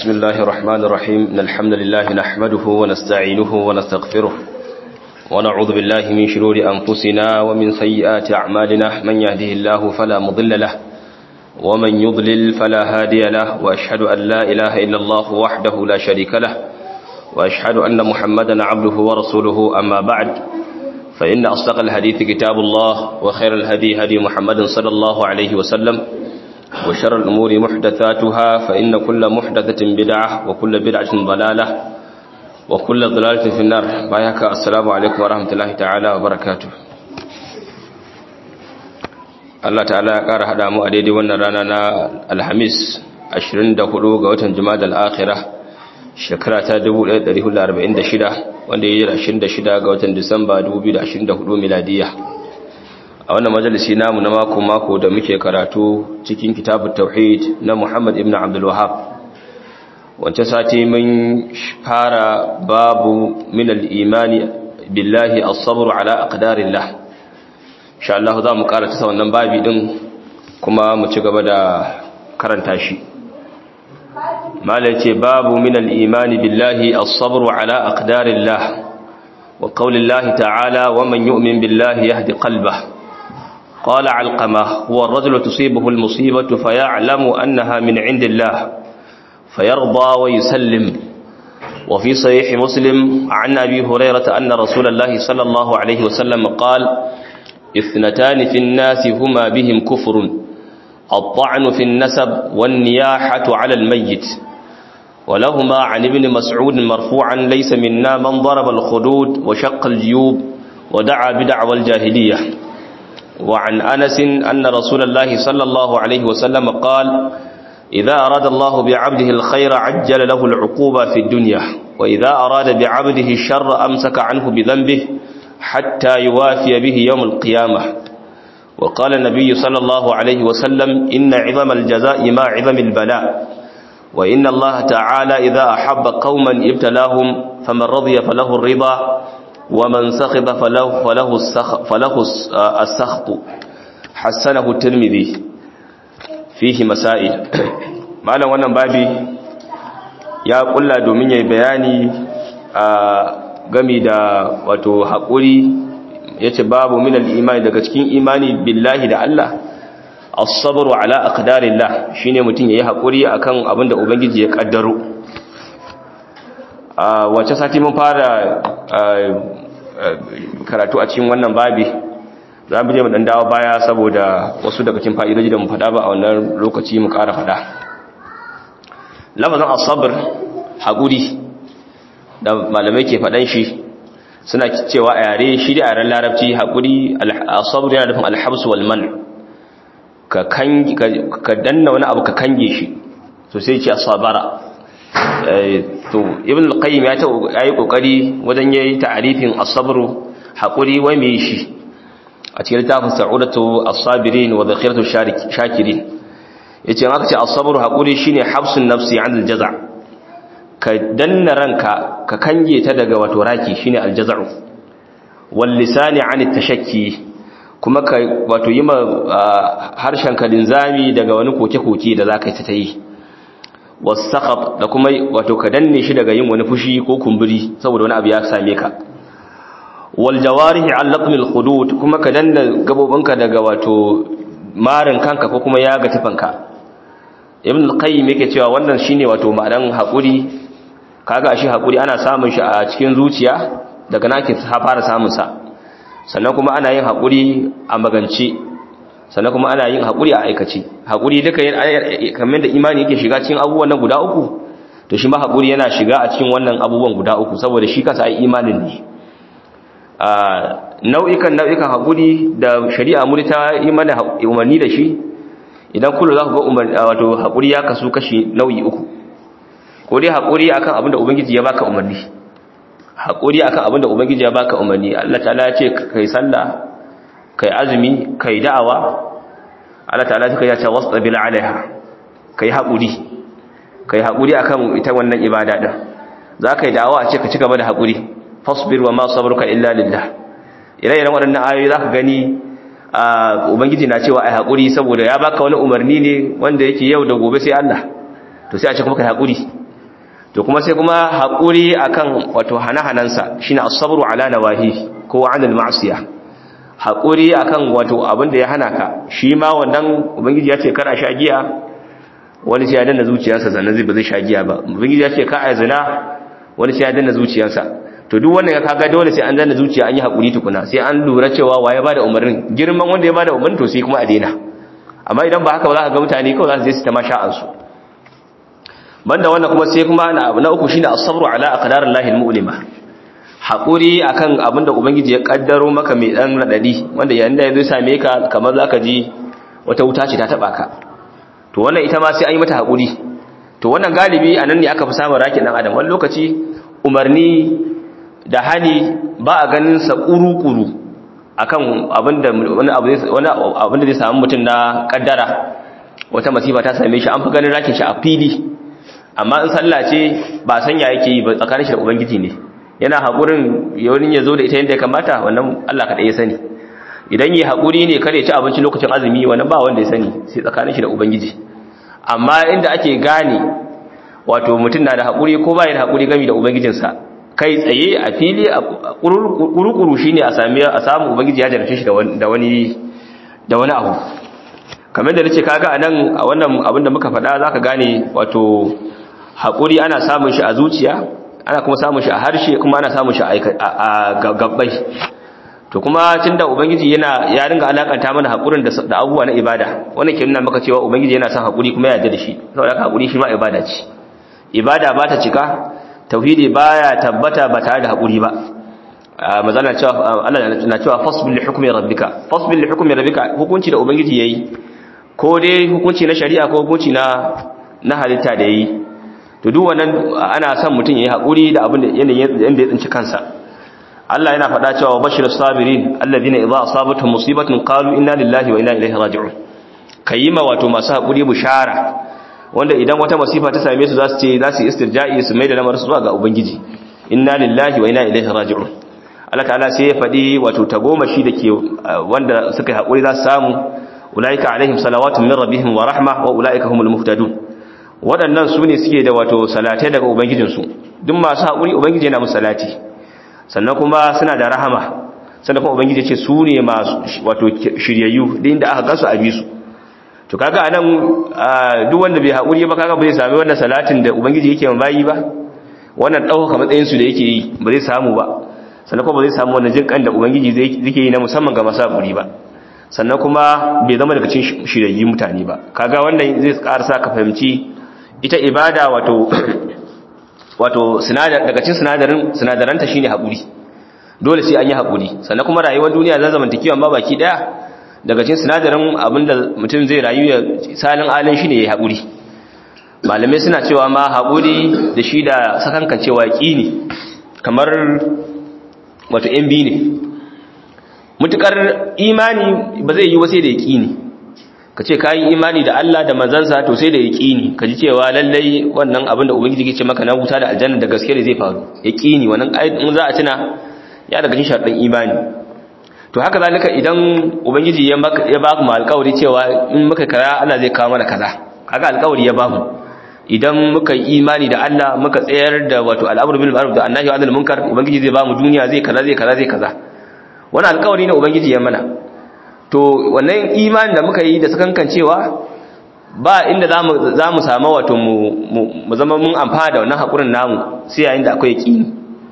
بسم الله الرحمن الرحيم إن الحمد لله نحمده ونستعينه ونستغفره ونعوذ بالله من شرور أنفسنا ومن سيئات أعمالنا من يهده الله فلا مضل له ومن يضلل فلا هادي له وأشهد أن لا إله إلا الله وحده لا شريك له وأشهد أن محمدا عبده ورسوله أما بعد فإن أصدق الحديث كتاب الله وخير الهدي هدي محمد صلى الله عليه وسلم وشر الأمور محدثاتها فإن كل محدثة بدعة وكل بدعة ضلالة وكل ضلالة في النار بايك السلام عليكم ورحمة الله تعالى وبركاته Allah ta'ala ya ƙara haɗa mu a daidai wannan rana na Alhamis 24 ga watan Jumada al-Akhirah shekara ta 1446 wanda ya yi 26 ga watan Disamba 2024 miladiya a wannan majalisi namu na mako-mako da muke karatu cikin kitabun tauhid na Muhammad ibn Abdul Wahhab wancan sati mun fara babu min al-imani billahi as-sabr ala aqdarillah insha Allah za mu karanta sa wannan babi din kuma mu ci gaba da karanta shi malai ce babu min al-imani billahi as-sabr ala aqdarillah wa qawlillahi ta'ala wa man yu'min billahi yahdi qalbahu قال علقمة هو الرجل تصيبه المصيبة فيعلم أنها من عند الله فيرضى ويسلم وفي صحيح مسلم عن أبي هريرة أن رسول الله صلى الله عليه وسلم قال اثنتان في الناس هما بهم كفر الطعن في النسب والنياحة على الميت ولهما عن ابن مسعود مرفوعا ليس منا من ضرب الخدود وشق الجيوب ودعا بدعوى الجاهلية وعن أنس أن رسول الله صلى الله عليه وسلم قال إذا أراد الله بعبده الخير عجل له العقوبة في الدنيا وإذا أراد بعبده الشر أمسك عنه بذنبه حتى يوافي به يوم القيامة وقال النبي صلى الله عليه وسلم إن عظم الجزاء ما عظم البلاء وإن الله تعالى إذا أحب قوما ابتلاهم فمن رضي فله الرضا ومن سخط فله فله السخط, فله السخط حسنه الترمذي فيه مسائل malam wannan babi ya kulla domin yayi bayani a gami da wato hakuri yace babu min al-imani daga cikin imani billahi da Allah as-sabru ala aqdarillah shine mutun yayi hakuri akan abinda ubangiji ya kaddaro a wace sati mun fara karatu a cikin wannan babi za mu je mu dan dawo baya saboda wasu daga cikin fa'idoji da mu faɗa ba a wannan lokaci mu ƙara faɗa lafazin as-sabr haƙuri da malamai ke faɗan shi suna cewa a yare shi da yaren larabci haƙuri as-sabr yana nufin al-habs wal man ka kangi ka danna wani abu ka kange shi to sai ce as-sabara to ibn al-qayyim ya ta yi kokari wajen yayi ta'arifin as-sabr haƙuri wai me shi a cikin littafin sa'udatu as-sabirin wa dhakhiratu shakirin yace aka ce as-sabr haƙuri shine habsun nafsi 'an al-jaza' ka danna ranka ka kange ta daga wato raki shine al-jaza'u wal lisani 'an at-tashakki kuma ka wato yi ma harshen ka linzami daga wani koke-koke da zaka yi ta yi wasaqab da kuma wato ka danne shi daga yin wani fushi ko kumburi saboda wani abu ya same ka wal jawarihi al laqm al khudud kuma ka danna gabobinka daga wato marin kanka ko kuma yaga tufanka ibn al qayyim yake cewa wannan shine wato ma'anan hakuri kaga shi hakuri ana samun shi a cikin zuciya daga nake ta fara samun sa sannan kuma ana yin hakuri a magance sannan kuma ana yin haƙuri a aikace haƙuri duka kamar da imani yake shiga cikin abubuwan nan guda uku to shi ma haƙuri yana shiga a cikin wannan abubuwan guda uku saboda shi kansa ai imanin ne nau'ikan nau'ikan haƙuri da shari'a muri ta yi mana umarni da shi idan kullu za ku ga wato haƙuri ya kasu kashi nau'i uku ko dai haƙuri akan abin da ubangiji ya baka umarni haƙuri akan abin da ubangiji ya baka umarni Allah ta'ala ya ce kai sallah kai azumi kai da'awa Allah ta'ala suka yace wasbil alaiha kai haƙuri kai haƙuri akan ita wannan ibada din zaka yi da'awa a ce ka ci gaba da haƙuri fasbir wa ma sabruka illa lillah ire-iren waɗannan ayoyi zaka gani ubangiji na cewa ai haƙuri saboda ya baka wani umarni ne wanda yake yau da gobe sai Allah to sai a ce kuma kai haƙuri to kuma sai kuma haƙuri akan wato hana-hanansa shine as-sabru ala nawahi ko 'ala al-ma'siyah haƙuri akan wato abin da ya hana ka shi ma wannan ubangiji ya ce kar a sha giya wani sai ya danna zuciyarsa sannan zai ba zai sha giya ba ubangiji ya ce ka a zina wani sai ya danna zuciyarsa to duk wannan ya kaga dole sai an danna zuciya an yi haƙuri tukuna sai an lura cewa waye ba da umarnin girman wanda ya ba da umarnin to sai kuma a daina amma idan ba haka ba za ka ga mutane kawai za su je su ta masha'ansu banda wannan kuma sai kuma na uku shine as-sabru ala aqdarillahi al-mu'lima haƙuri akan abin da ubangiji ya kaddaro maka mai ɗan raɗaɗi wanda yayin da ya zo same ka kamar za ka ji wata wuta ce ta taɓa ka to wannan ita ma sai an yi mata haƙuri to wannan galibi a nan ne aka fi samun rakin ɗan adam wani lokaci umarni da hani ba a ganin sa ƙuru-ƙuru akan abin da wani zai samu mutum na kaddara wata masifa ta same shi an fi ganin rakin shi a fili amma in sallah ce ba sanya yake yi ba tsakanin shi da ubangiji ne yana haƙurin yawon ya zo da ita yadda ya kamata wannan Allah kaɗai ya sani idan yi haƙuri ne kare ci abinci lokacin azumi wannan ba wanda ya sani sai tsakanin shi da ubangiji amma inda ake gane wato mutum na da haƙuri ko ba da haƙuri gami da ubangijinsa kai tsaye a fili a kurukuru shi ne a samu ubangiji ya jarfe shi da wani da wani abu kamar da nace kaga a nan a wannan abin da muka faɗa za ka gane wato haƙuri ana samun shi a zuciya ana kuma samun shi a harshe kuma ana samun shi a gabbai to kuma tunda ubangiji yana ya ringa alakanta mana hakurin da abubuwa na ibada wannan ke nuna maka cewa ubangiji yana son hakuri kuma ya yarda da shi saboda hakuri shi ma ibada ce ibada ba ta cika tauhidi baya tabbata ba tare da hakuri ba mazana cewa Allah na cewa fasbil li hukmi rabbika fasbil li hukmi rabbika hukunci da ubangiji yayi ko dai hukunci na shari'a ko hukunci na na halitta da yayi to duk wannan ana son mutum yayi hakuri da abin da yanayin yanda ya tsinci kansa Allah yana faɗa cewa bashir sabirin alladhina idza asabatuhum musibatun qalu inna lillahi wa inna ilaihi raji'un kayima wato masu hakuri bushara wanda idan wata masifa ta same su zasu ce zasu istirja'i su mai da lamarin su zuwa ga ubangiji inna lillahi wa inna ilaihi raji'un Allah ta'ala sai ya faɗi wato tagomashi dake wanda suka yi hakuri za su samu ulaika alaihim salawatun min rabbihim wa rahma wa ulaika humul muhtadun waɗannan su ne suke da wato salatai daga ubangijinsu duk masu haƙuri ubangiji yana musu salati sannan kuma suna da rahama sannan kuma ubangiji ce su ne masu wato shiryayyu da inda aka gasu a bisu to kaga anan duk wanda bai haƙuri ba kaga ba zai sami wannan salatin da ubangiji yake ma bayi ba wannan ɗaukaka matsayin su da yake yi ba zai samu ba sannan kuma ba zai samu wannan jinƙan da ubangiji zai yi na musamman ga masu haƙuri ba sannan kuma bai zama daga cikin shiryayyun mutane ba kaga wannan zai ƙara sa ka fahimci ita ibada wato wato sinadar daga cikin sinadarin sinadaranta shine haƙuri dole sai an yi haƙuri sannan kuma rayuwar duniya za zamantakewa ma baki daya daga cikin sinadarin abinda mutum zai rayu ya salin alin shine yayi haƙuri malamai suna cewa ma haƙuri da shi da sakankan cewa ne kamar wato yan biyu ne mutukar imani ba zai yi wasai da yaƙini ka ce kayi imani da Allah da manzansa to sai da yaƙini ka ji cewa lallai wannan abin da ubangiji ke ce maka na wuta da aljanna da gaske ne zai faru yaƙini wannan in za a tuna ya daga cikin sharɗin imani to haka zalika idan ubangiji ya maka ya baku mu alƙawari cewa in muka kaza Allah zai kawo mana kaza kaga alƙawari ya bamu idan muka yi imani da Allah muka tsayar da wato al'amru bil ma'ruf da annahi wa anil munkar ubangiji zai bamu duniya zai kaza zai kaza zai kaza wannan alƙawari ne ubangiji ya mana to wannan imani da muka yi da sakankancewa ba inda za mu samu wato mu zama mun amfana da wannan haƙurin namu sai yayin da akwai yaƙini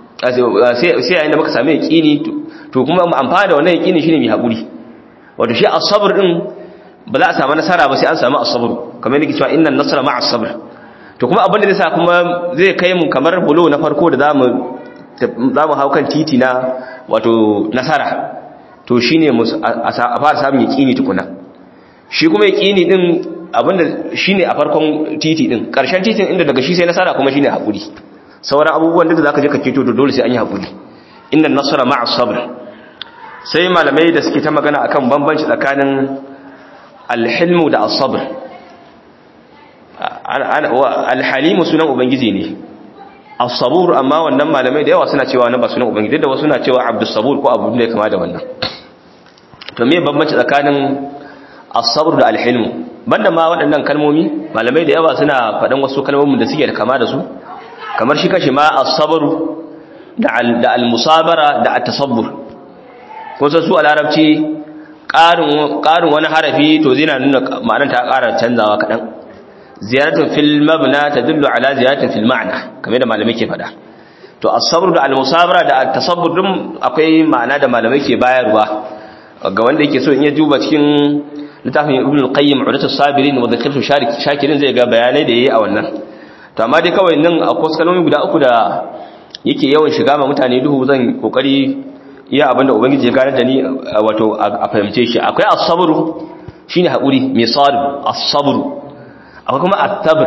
sai yayin da muka sami yaƙini to kuma mu amfana da wannan yaƙini shine mai haƙuri wato shi as-sabr din ba za a samu nasara ba sai an samu as-sabr kamar yadda cewa innan nasra ma'a as-sabr to kuma abin da zai sa kuma zai kai mu kamar bulo na farko da zamu zamu hau kan titi na wato nasara to shi ne a fara samun yaƙini tukuna shi kuma yaƙini ɗin abinda shi ne a farkon titi ɗin ƙarshen titin inda daga shi sai nasara kuma shi ne haƙuri sauran abubuwan da za ka je ka keto da dole sai an yi haƙuri inda nasara ma'a sabr sai malamai da suke ta magana akan bambanci tsakanin alhilmu da asabr alhalimu sunan ubangiji ne as-sabur amma wannan malamai da yawa suna cewa wannan ba sunan ubangiji da wasu suna cewa abdus sabur ko abu da ya kama da wannan to me bambanci tsakanin as-sabr da al-hilm banda ma waɗannan kalmomi malamai da yawa suna faɗan wasu kalmomin da suke da kama da su kamar shi kashi ma as-sabr da al-musabara da at-tasabbur ko su a larabci ƙarin ƙarin wani harafi to zai na nuna ma'anar ta ƙara canzawa kaɗan ziyaratun fil mabna tadullu ala ziyaratin fil ma'na kamar da malamai ke faɗa to as-sabr da al-musabara da at-tasabbur din akwai ma'ana da malamai ke bayarwa ga wanda yake so in ya duba cikin littafin ibn al-qayyim udatus sabirin wa dhikratu shakirin zai ga bayanai da yayi a wannan to amma dai kawai nan akwai kalmomi guda uku da yake yawan shiga ma mutane duhu zan kokari iya abinda ubangiji ya gane da ni wato a fahimce shi akwai as-sabr shine hakuri mai sabr as-sabr akwai kuma at-tabr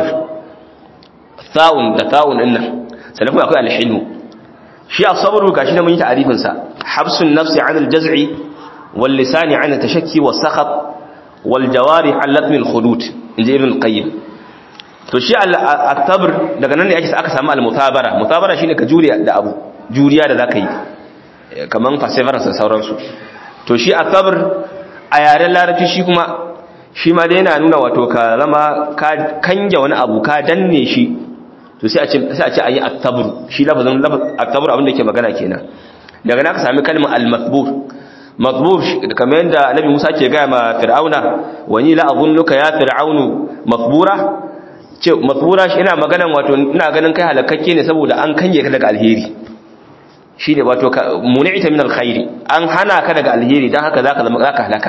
tha'un da tha'un din nan sannan kuma akwai al-hilm shi as-sabr gashi da mun yi ta'arifin sa habsun nafsi 'an al-jaz'i wal lisani 'an at-tashakki was-sakhat wal jawari 'an latmi al-khudud inji ibn al-qayyim to shi al-tabr daga nan ne ake aka samu al-mutabara mutabara shine ka juriya da abu juriya da zaka yi kaman perseverance da sauransu to shi at-tabr a yaren larabci shi kuma shi ma dai yana nuna wato ka zama ka kange wani abu ka danne shi to sai a ce sai a ce ayi at-tabr shi lafazin at-tabr abin da yake magana kenan daga nan ka sami kalmar al-matbur matbur kamar yadda annabi Musa ke ga ma fir'auna wani la azunnuka ya fir'aunu matbura ce matbura shi ina maganan wato ina ganin kai halakakke ne saboda an kanye ka daga alheri shine wato mun'ita min alkhairi an hana ka daga alheri dan haka zaka zama zaka halaka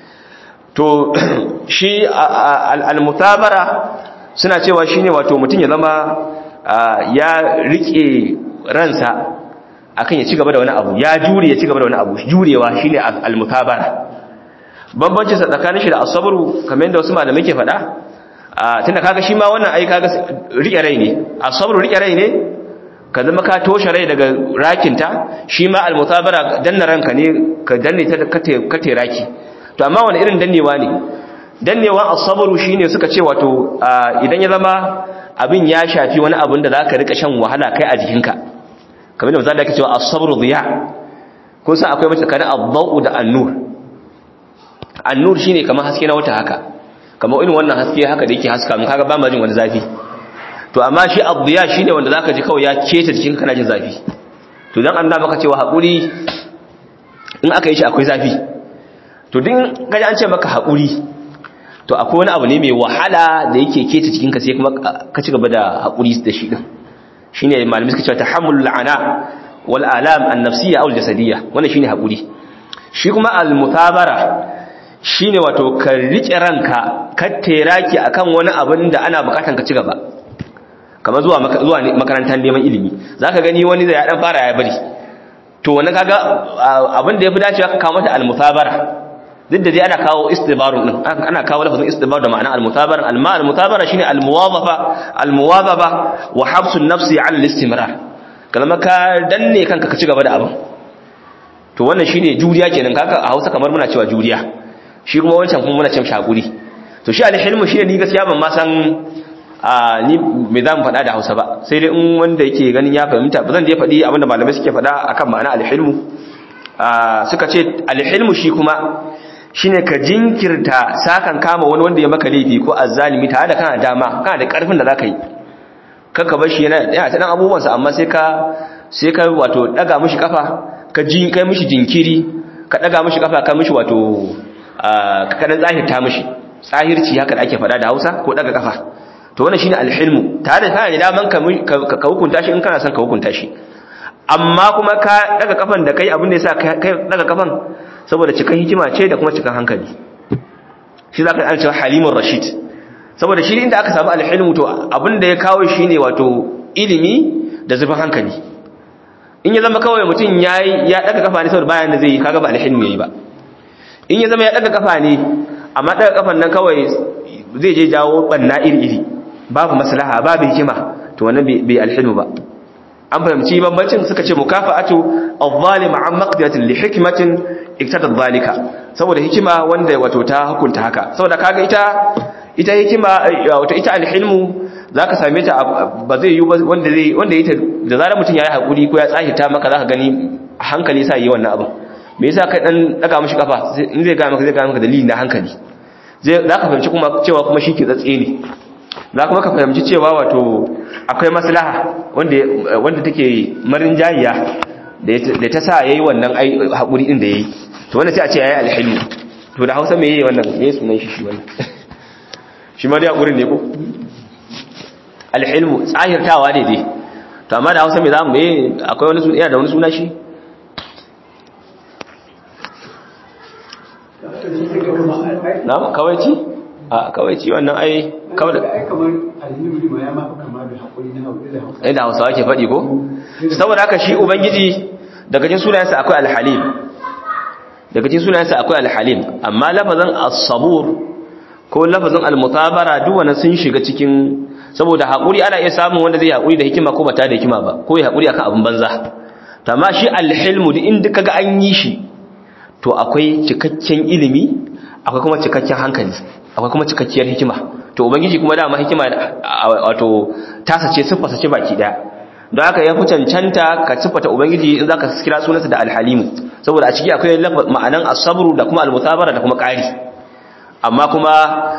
to shi almutabara suna cewa shine wato mutun ya zama ya rike ransa akan ya ci gaba da wani abu ya jure ya ci gaba da wani abu jurewa shine almutabara bambanci tsakanin shi da asabru kamar yadda wasu malamai ke faɗa tunda kaga shi ma wannan ai kaga rike rai ne asabru rike rai ne ka zama ka toshe rai daga rakinta shi ma almutabara danna ranka ne ka danne ta kate raki to amma wani irin dannewa ne dannewa asabru shine suka ce wato idan ya zama abin ya shafi wani abin da zaka rika shan wahala kai a jikinka kamar da misali ake cewa as-sabru diya kun san akwai mace kana ad-daw'u da an-nur an-nur shine kamar haske na wata haka kamar irin wannan haske haka da yake haska mun kaga ba ma jin wani zafi to amma shi ad-diya shine wanda zaka ji kawai ya keta jikin kana jin zafi to dan Allah maka cewa hakuri in aka yi shi akwai zafi to din kaji an ce maka hakuri to akwai wani abu ne mai wahala da yake keta jikinka sai kuma ka ci gaba da hakuri da shi din shine malamai suka cewa tahammulul ana wal alam an-nafsiyya aw al-jasadiyya wannan shine hakuri shi kuma al-mutabara shine wato ka rike ranka ka teraki akan wani abin da ana bukatan ka ci gaba kamar zuwa zuwa makarantar neman ilimi zaka gani wani da ya dan fara ya bari to wannan kaga abin da yafi dacewa ka kawo mata al-mutabara duk da dai ana kawo istibarun din ana kawo lafazin istibar da ma'ana al-mutabara al-ma al-mutabara shine al-muwazafa al-muwazaba wa habsun nafsi 'ala al-istimrar kalma ka danne kanka ka ci gaba da abin to wannan shine juriya kenan kaga a Hausa kamar muna cewa juriya shi kuma wancan kuma muna cewa shakuri to shi al-hilmu shine ni gaskiya ban ma san a ni me zan faɗa da Hausa ba sai dai in wanda yake ganin ya fahimta ba zan je faɗi abinda malamai suke faɗa akan ma'ana al-hilmu suka ce al-hilmu shi kuma shine ka jinkirta sakan kama wani wanda ya maka laifi ko azzalimi tare da kana dama kana da karfin da zaka yi kanka bar shi yana yana ta dan abubuwan sa amma sai ka sai ka wato daga mishi kafa ka jin kai mishi jinkiri ka daga mishi kafa ka mishi wato ka dan zahirta mishi tsahirci haka da ake faɗa da Hausa ko daga kafa to wannan shine alhilmu tare da kana da daman ka ka hukunta shi in kana son ka hukunta shi amma kuma ka daga kafan da kai abin da yasa kai daga kafan saboda cikan hikima ce da kuma cikan hankali shi za ka yi cewa halimun rashid saboda shi inda aka samu alhilmu to abinda ya kawo shi ne wato ilimi da zurfin hankali in ya zama kawai mutum ya daga kafa ne saboda bayan da zai yi kaga ba alhilmu ya yi ba in ya zama ya daga kafa ne amma daga kafan nan kawai zai je jawo banna iri-iri babu maslaha babu hikima to wannan bai alhilmu ba an fahimci bambancin suka ce mukafa'atu adh-dhalim an maqdiyatin li hikmatin iktada dhalika saboda hikima wanda wato ta hukunta haka saboda kaga ita ita hikima wato ita al-hilmu zaka same ta ba zai yi wanda zai wanda yake da zarar mutun yayi hakuri ko ya tsahita maka zaka gani hankali sai yi wannan abin me yasa kai dan daga mishi kafa in zai ga maka zai ga maka dalili na hankali zai zaka fahimci kuma cewa kuma shi ke tsatse ne za kuma ka fahimci cewa wato akwai maslaha wanda wanda take marin jayiya da ta sa yayi wannan haƙuri din da yayi to wannan sai a ce yayi alhilmu to da Hausa me yayi wannan yayi sunan shi shi wannan shi ma dai haƙurin ne ko alhilmu tsahirtawa ne dai to amma da Hausa me zamu me akwai wani suna da wani suna shi na kawaici a kawaici wannan ai kawai da ai da hausawa ke faɗi ko saboda haka shi ubangiji daga cikin sunayensa akwai alhalim daga cikin sunayensa akwai alhalim amma lafazin as-sabur ko lafazin al-mutabara duk wannan sun shiga cikin saboda hakuri ana iya samun wanda zai hakuri da hikima ko bata da hikima ba ko ya hakuri akan abin banza to amma shi alhilmu duk inda kaga an yi shi to akwai cikakken ilimi akwai kuma cikakken hankali akwai kuma cikakkiyar hikima to ubangiji kuma dama hikima wato tasa ce siffarsa ce baki daya don haka ya fi cancanta ka siffata ubangiji in zaka kira sunansa da alhalimu saboda a ciki akwai ma'anan asabru da kuma almutabara da kuma ƙari amma kuma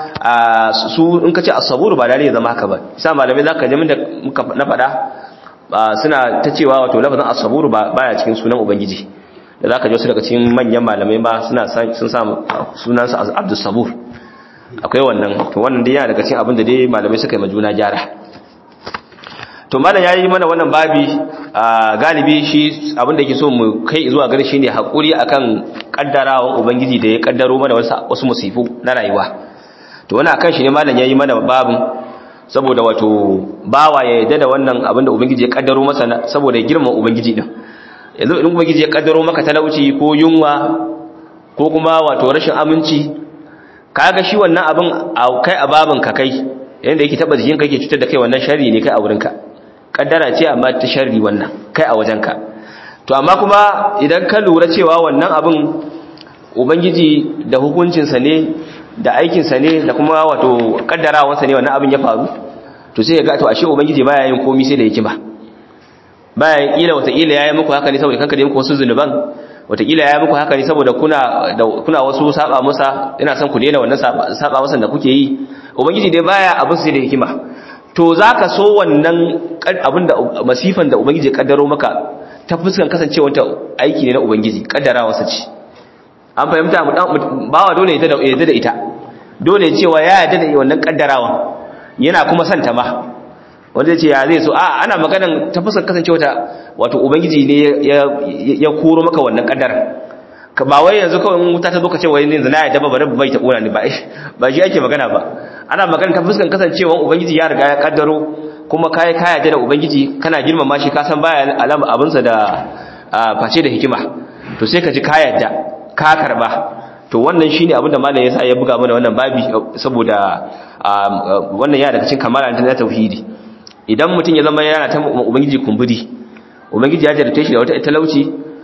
su in ka ce asaburu ba dalilin zama haka ba sa malamai zaka ji da muka na faɗa suna ta cewa wato lafazin asaburu ba baya cikin sunan ubangiji da zaka ji wasu daga cikin manyan malamai ba suna sun sa sunansa abdus sabur akwai wannan to wannan dai yana daga cikin abin da dai malamai suka yi majuna gyara to malam yayi mana wannan babi galibi shi abin da yake so mu kai zuwa gare shi ne hakuri akan kaddarawan ubangiji da ya kaddaro mana wasu musifu na rayuwa to wannan akan shi ne malam yayi mana babin saboda wato bawa ya yarda da wannan abin da ubangiji ya kaddaro masa saboda ya girma ubangiji din yanzu in ubangiji ya kaddaro maka talauci ko yunwa ko kuma wato rashin aminci kaga shi wannan abin kai a babin ka kai yanda yake taba jikin kake cutar da kai wannan sharri ne kai a wurinka kaddara ce amma ta sharri wannan kai a wajenka to amma kuma idan ka lura cewa wannan abin ubangiji da hukuncinsa ne da aikinsa ne da kuma wato kaddarawansa ne wannan abin ya faru to sai ya ga to ashe ubangiji baya yin komai sai da hikima baya kila wata kila yayi muku haka ne saboda kanka da muku wasu zunuban wataƙila ya muku haka ne saboda kuna da kuna wasu saba masa ina son ku daina wannan saba masa da kuke yi ubangiji dai baya abin sai da hikima to zaka so wannan abin da masifan da ubangiji ya kaddaro maka ta fuskan kasancewar ta aiki ne na ubangiji kaddarawa sa ce an fahimta mu dan bawa dole ya yarda da ita dole cewa ya yarda da wannan kaddarawa yana kuma son ta ma wanda ce ya zai so a ana maganan ta fuskar kasancewa ta wato ubangiji ne ya koro maka wannan kadar ka ba wai yanzu kawai wuta ta zo ka ce wai yanzu na yadda ba bari bai ta kona ni ba ba shi ake magana ba ana magana ta fuskar kasancewa ubangiji ya riga ya kaddaro kuma kai ka yadda da ubangiji kana girmama shi ka san baya alama abinsa da face da hikima to sai ka ji ka yadda ka karba to wannan shine abinda malam yasa ya buga mana wannan babi saboda wannan ya daga cikin kamala ta tauhidi idan mutum ya zama yana ta ubangiji kumburi ubangiji ya jarrace shi da wata talauci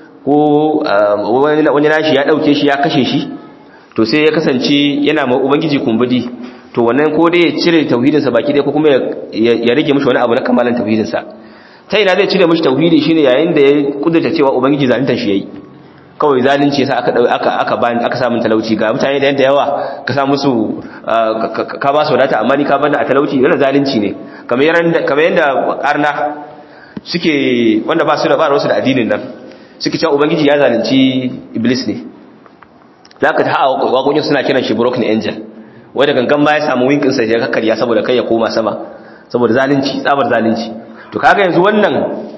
ko wani nashi ya dauke shi ya kashe shi to sai ya kasance yana ma ubangiji kumburi to wannan ko dai ya cire tauhidinsa baki ɗaya ko kuma ya rage mishi wani abu na kamalan tauhidinsa ta ina zai cire mishi tauhidi shine yayin da ya kudurta cewa ubangiji zaluntar shi yayi kawai zalunci yasa aka aka aka bani aka samu talauci ga mutane da yanda yawa ka sa musu ka ba su wadata amma ni ka bani a talauci yana zalunci ne kamar yanda kamar yanda karna suke wanda ba su da ba su da addinin nan suke cewa ubangiji ya zalunci iblis ne zaka ta hawa wakokin suna kiran shi broken angel wai da gangan ma ya samu winkin sa ya kakkarya saboda kai ya koma sama saboda zalunci tsabar zalunci to kaga yanzu wannan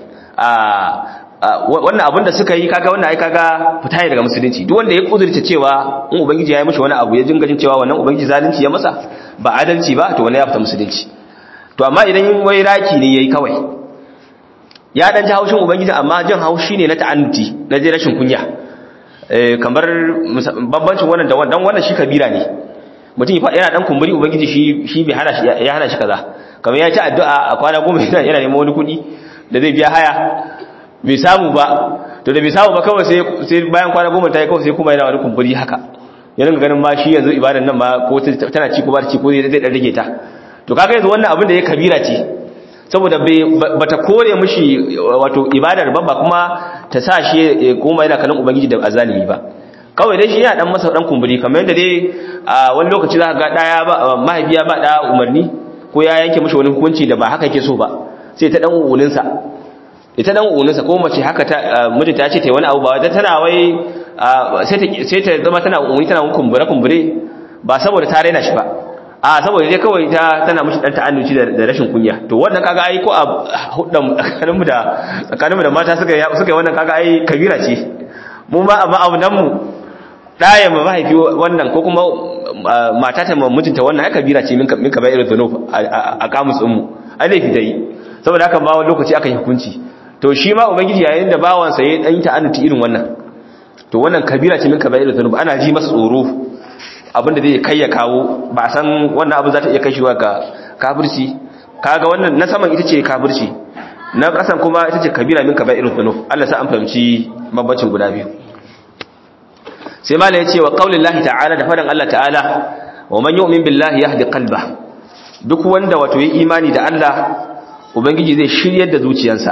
a wannan abin da suka yi kaga wannan ai kaga fita ne daga musulunci duk wanda ya kudurta cewa in ubangiji ya yi mishi wani abu ya jinga jin cewa wannan ubangiji zalunci ya masa ba adalci ba to wannan ya fita musulunci to amma idan wai raki ne yayi kawai ya dan ji haushin ubangiji amma jin haushi ne na ta'annuti na je rashin kunya eh kamar bambancin wannan da wannan wannan shi kabira ne mutum yana dan kumburi ubangiji shi shi bai hana shi ya hana shi kaza kamar ya ci addu'a a kwana goma yana neman wani kuɗi da zai biya haya bai samu ba to da bai samu ba kawai sai bayan kwana goma ta yi kawai sai kuma yana wani kumburi haka ya ringa ganin ma shi yanzu ibadan nan ma ko tana ci ko ba ta ci ko zai dan rage ta to kaga yanzu wannan abin da ya kabira ce saboda bata kore mishi wato ibadar ba ba kuma ta sa shi ya koma yana kallon ubangiji da azalimi ba kawai dai shi yana dan masa dan kumburi kamar yadda dai a wani lokaci za ka ga daya ba mahaifiya ba da umarni ko ko ya yanke mishi wani hukunci da ba haka yake so ba sai ta dan uulin sa ita dan uulin sa ko mace haka ta mijinta ya ce ta wani abu ba wata tana wai sai ta sai ta zama tana uuli tana kumbure kumbure ba saboda ta raina shi ba a saboda dai kawai ta tana mishi dan ta'annuci da rashin kunya to wannan kaga ai ko a huddan tsakaninmu da tsakaninmu da mata suka suka wannan kaga ai kabira ce mu ma amma abu nan mu daya ma mahaifi wannan ko kuma mata ta mijinta wannan ai kabira ce min ka bai irin zunub a kamus din mu ai laifi dai saboda haka ba wani lokaci aka yi hukunci to shi ma ubangiji yayin da bawan sa yayin dan ta'annuci irin wannan to wannan kabira ce min ka bai irin zunub ana ji masa tsoro abinda zai kai ya kawo ba san wannan abu za ta iya kai shi ga kafirci kaga wannan na saman ita ce kafirci na kasan kuma ita ce kabira min kaba'irul dhunub Allah sa an fahimci mabacin guda biyu sai malai yace wa qaulillahi ta'ala da fadan Allah ta'ala wa man yu'min billahi yahdi qalba duk wanda wato yi imani da Allah ubangiji zai shiryar da zuciyarsa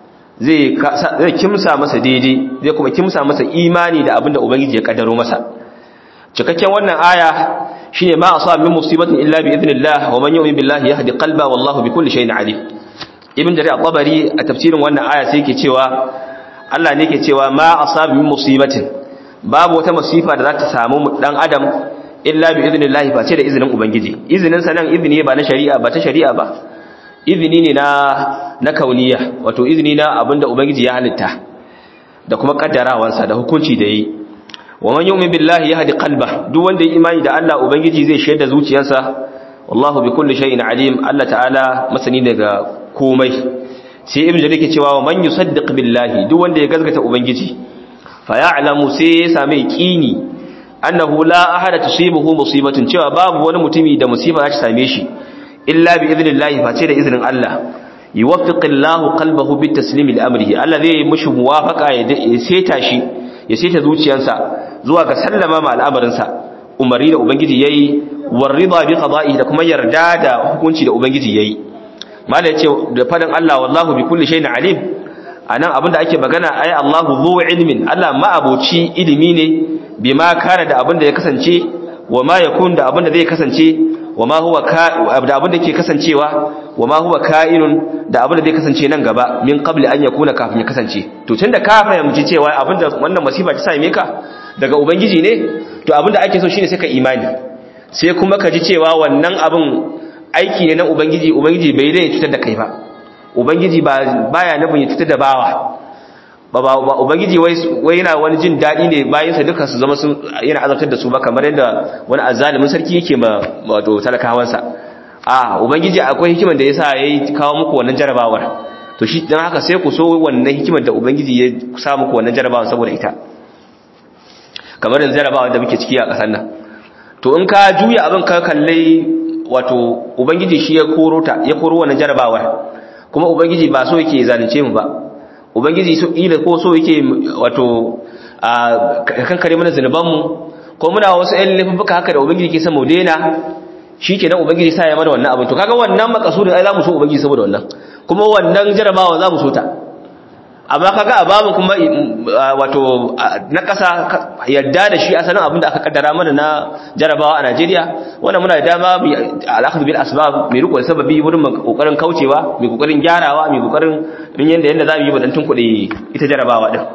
zai zai kimsa masa daidai zai kuma kimsa masa imani da abinda ubangiji ya kaddaro masa cikakken wannan aya shine ma asaba min musibatin illa bi idnillah wa man yu'min billahi yahdi qalba wallahu bi kulli shay'in alim ibn jarir at-tabari a tafsirin wannan aya sai yake cewa Allah ne yake cewa ma asaba min musibatin babu wata masifa da za ta samu dan adam illa bi idnillah ba ce da izinin ubangiji izinin sa nan izini ba na shari'a ba ta shari'a ba izini ne na na kauniya wato izini na abinda ubangiji ya halitta da kuma kaddarawansa da hukunci da yi wa man yu'min billahi yahdi qalba duk wanda ya imani da Allah ubangiji zai shaida zuciyarsa wallahu bi kulli shay'in alim Allah ta'ala masani daga komai sai ibnu jarir ke cewa wa man yusaddiq billahi duk wanda ya gazgata ubangiji fa ya'lamu sai ya same yaqini annahu la ahada tusibuhu musibatun cewa babu wani mutumi da musiba za ta same shi illa bi idnillahi face da izinin Allah yuwaffiqillahu qalbahu bit taslim li amrihi Allah zai mushi muwafaqa ya seta shi ya seta zuciyarsa zuwa ga sallama ma al'amarinsa umarni da ubangiji yayi warida bi qada'i da kuma yarda da hukunci da ubangiji yayi mallai yace da fadan Allah wallahu bi kulli shay'in alim anan abinda ake magana ai Allahu zu ilmin Allah ma'abuci ilimi ne bima kana da abinda ya kasance wa ma yakun da abinda zai kasance wa ma huwa da abinda ke kasancewa wa ma huwa ka'inun da abinda zai kasance nan gaba min qabli an yakuna kafin ya kasance to tunda ka fahimci cewa abinda wannan masifa ta same ka daga ubangiji ne to abinda ake so shine sai ka imani sai kuma ka ji cewa wannan abin aiki ne na ubangiji ubangiji bai dai cutar da kai ba ubangiji ba baya nufin ya cutar da bawa ba ba ubangiji wai wai yana wani jin dadi ne bayan sa duka su zama sun yana azabtar da su ba kamar yadda wani azzalimin sarki yake ma wato talakawansa a ubangiji akwai hikiman da yasa yayi kawo muku wannan jarabawar to shi dan haka sai ku so wannan hikimar da ubangiji ya sa muku wannan jarabawar saboda ita kamar yanzu jarabawar da muke ciki a kasar nan to in ka juya abin ka kalle wato ubangiji shi ya koro ta ya koro wannan jarabawar kuma ubangiji ba so yake zalunce mu ba ubangiji so ila ko so yake wato a kankare mana zanuban mu ko muna wasu ɗan laifuka haka da ubangiji ke son mu daina shikenan ubangiji sa ya mana wannan abin to kaga wannan makasudin ai za mu so ubangiji saboda wannan kuma wannan jarabawa za mu so ta amma kaga a babu kuma wato na ƙasa yadda da shi asalin abin da aka kaddara mana na jarabawa a Najeriya wannan muna da dama bi al-akhdh bil asbab mai riko sababi wurin kokarin kaucewa mai kokarin gyarawa mai kokarin din yanda yanda zamu yi badan kuɗi ita jarabawa din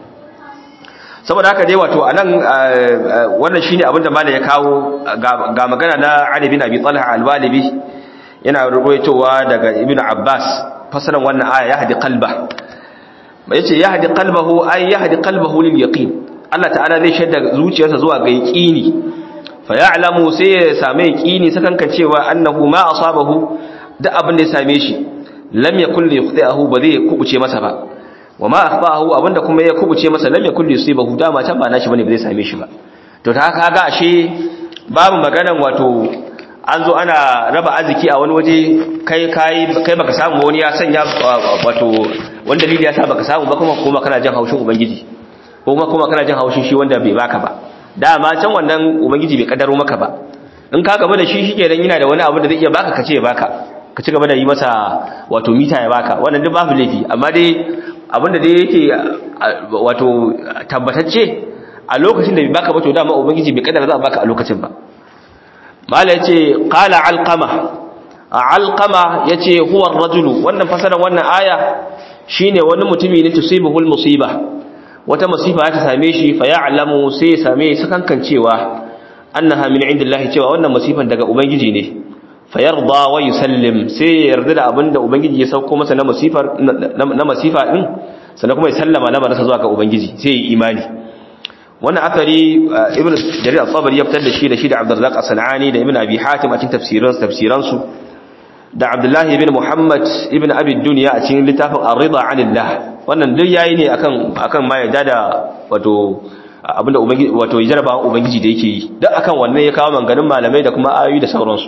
saboda haka dai wato anan wannan shine abin da malai ya kawo ga magana na Ali bin Abi Talha al-Walibi yana ruwaitowa daga Ibn Abbas fasalan wannan aya ya hadi qalba yace yahdi qalbahu ay yahdi qalbahu lil yaqin Allah ta'ala zai shaida zuciyarsa zuwa ga yaqini fa ya'lamu sai ya same yaqini sakankan cewa annahu ma asabahu da abin da ya same shi lam yakul li yukhti'ahu ba zai kubuce masa ba wa ma akhbahu abinda kuma ya kubuce masa lam yakul li yusibahu dama can ba nashi bane ba zai same shi ba to ta haka ga ashe babu maganan wato an zo ana raba arziki a wani waje kai kai kai baka samu wani ya sanya wato wani dalili ya sa baka samu ba kuma kuma kana jin haushin ubangiji ko kuma kuma kana jin haushin shi wanda bai baka ba dama can wannan ubangiji bai kaddaro maka ba in ka gaba da shi shikenan yana da wani abu da zai iya baka kace ya baka ka ci gaba da yi masa wato mita ya baka wannan duk babu laifi amma dai abinda dai yake wato tabbatacce a lokacin da bai baka ba to dama ubangiji bai kaddara za a baka a lokacin ba mala yace qala alqama alqama yace huwa ar-rajulu wannan fasaran wannan aya shine wani mutumi ne tusibuhul musiba wata musiba ta same shi fa ya'lamu sai ya same su kankancewa annaha min indillahi cewa wannan musifan daga ubangiji ne fa yarda wa yusallim sai ya yarda da abinda ubangiji ya sauko masa na musifar na masifa din sannan kuma ya sallama lamarinsa zuwa ga ubangiji sai ya imani wannan akari ibn jarir al-tabari ya fitar da shi da shi da abdurrazzaq as-sanani da ibn abi hatim a cikin tafsiran tafsiran su da abdullah ibn muhammad ibn abi dunya a cikin littafin ar-ridha 'anillah wannan duk yayi ne akan akan ma yadda da wato abinda ubangiji wato jaraba ubangiji da yake yi duk akan wannan ya kawo manganin malamai da kuma ayoyi da sauransu